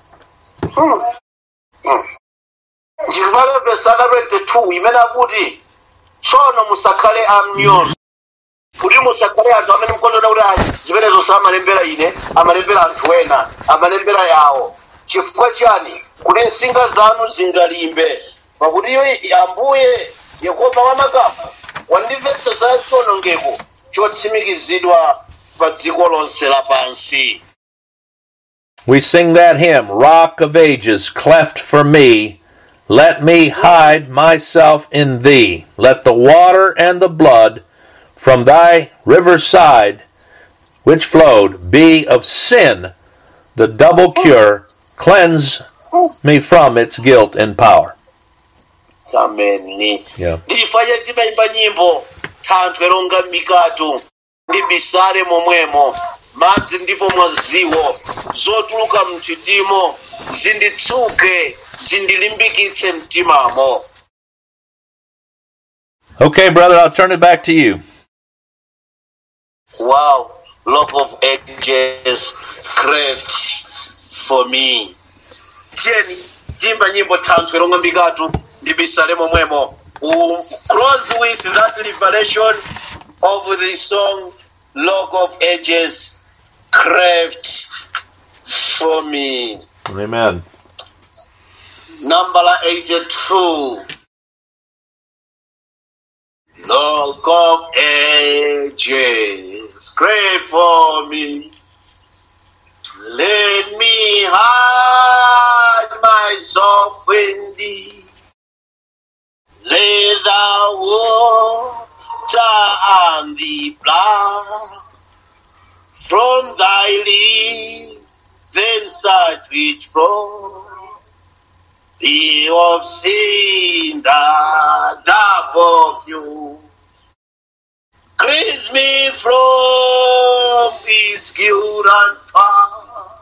chifukwa pesaka 22 imene akuti tsono musakhale amnyozo kuti musakhale anthu amene mukondana kuti ayi zimenezo samalembera ine amalembera anthu ena amalembera yawo chifukwa chani kuti nsinga zanu zingalimbe pakuti iyo ambuye yehova wamakamu wandimvetsa za chiwonongeko chotsimikizidwa pa dziko lonse lapansi We sing that hymn, Rock of Ages, cleft for me. Let me hide myself in thee. Let the water and the blood from thy river side, which flowed, be of sin the double cure. Cleanse me from its guilt and power. ameni Yeah. ndifanye timayimba nyimbo thanthwe longa mikatu ndi bisale momwemo madzi ndipo mwaziwo zotuluka mthitimo zinditsuke zindilimbikitse mtimamo Okay, brother, I'll turn it back to you. wow lock of ages craft for me tiyeni timba nyimbo thanthwe longa mikatu ndi bisale momwemo we'll close with that revelation of the song lock of ages craft for me Amen. number 82 Lock of ages, pray for me. Let me hide myself in thee. Let the water and the blood from thy lips then sight which flow the of sin that above you. Cleanse me from its guilt and power.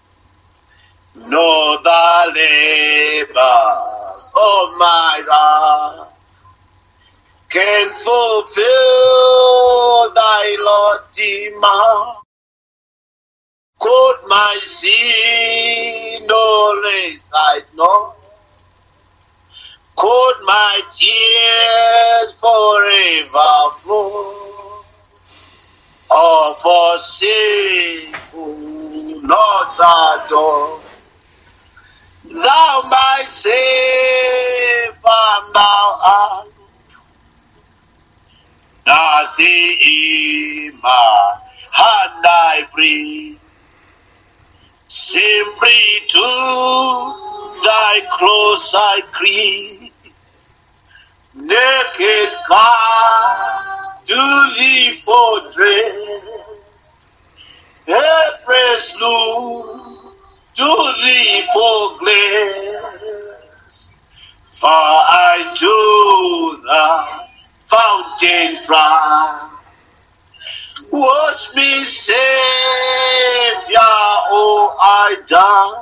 Know the labors of my life can fulfill thy lofty demand. Could my sin no less I know? Could my tears forever flow? Or forsake who not adore? Thou my Savior, thou art nothing in my hand I bring. Simply to thy cross I cling. Naked God, to thee fortress. Helpless look to thee for grace. For I to the fountain fly. Wash me, Savior, oh, I die.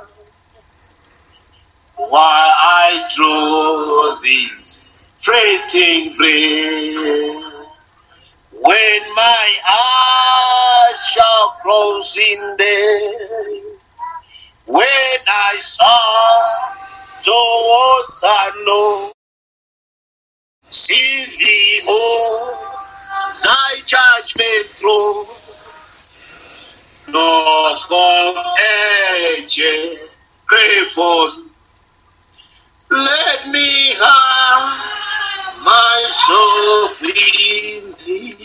While I draw this freighting blade. When my eyes shall close in day. When I saw towards I know. See thee, oh, thy judgment throne. Look of ages, grateful. Let me hide myself in thee.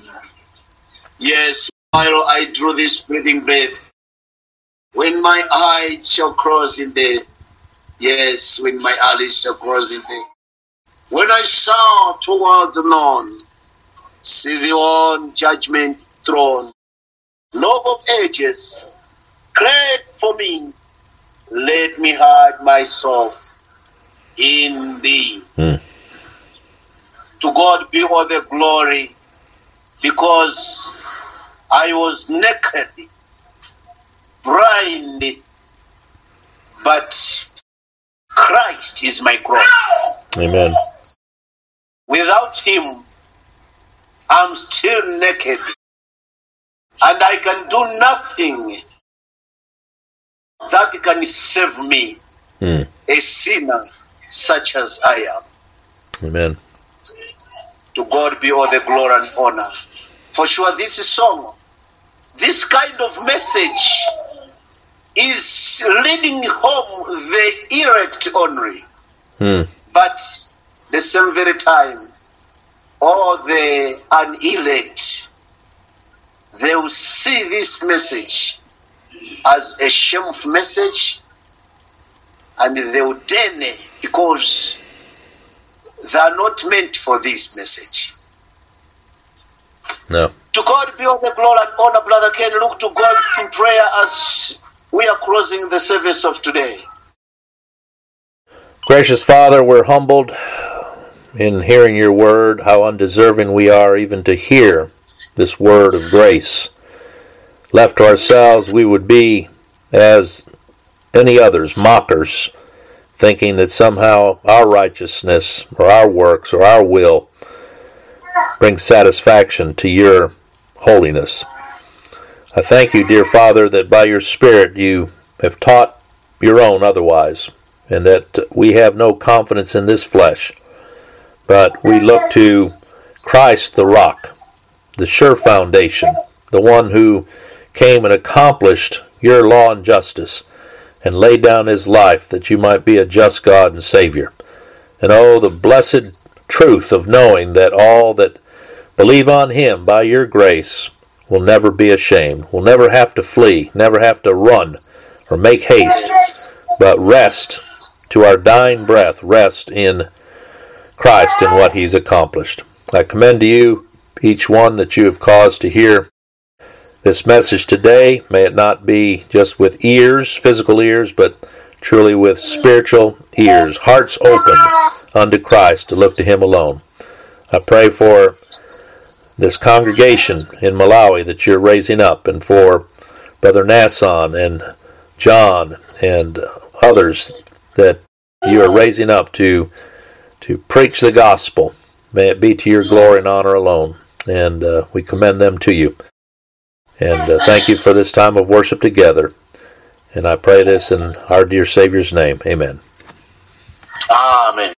Yes, while I draw this breathing breath, when my eyes shall cross in the yes, when my eyes shall cross in the when I saw towards the north, see the on judgment throne, love of ages, great for me, let me hide myself in thee. Hmm. To God be all the glory, because I was naked blind, but Christ is my growth. Amen. Without him, I'm still naked. And I can do nothing that can save me, Hmm. a sinner such as I am. Amen. To God be all the glory and honor. For sure, this song, this kind of message is leading home the elect only. Hmm. But the same very time, all the unelect, they will see this message as a shameful message and they will deny because they are not meant for this message. No. To God be all the glory and honor, Brother Ken. Look to God in prayer as we are closing the service of today. Gracious Father, we're humbled in hearing your word, how undeserving we are even to hear this word of grace. Left to ourselves, we would be as any others, mockers, thinking that somehow our righteousness or our works or our will brings satisfaction to your holiness. I thank you, dear Father, that by your Spirit you have taught your own otherwise and that we have no confidence in this flesh, but we look to Christ the rock, the sure foundation, the one who came and accomplished your law and justice, and laid down his life that you might be a just God and Savior. And oh, the blessed truth of knowing that all that believe on him by your grace will never be ashamed, will never have to flee, never have to run or make haste, but rest to our dying breath, rest in Christ and what he's accomplished. I commend to you each one that you have caused to hear this message today. May it not be just with ears, physical ears, but truly with spiritual ears, hearts open unto Christ to look to him alone. I pray for this congregation in Malawi that you're raising up and for Brother Nasson and John and others that you are raising up to to preach the gospel. May it be to your glory and honor alone. And uh, we commend them to you. And uh, thank you for this time of worship together. And I pray this in our dear Savior's name. Amen. Amen.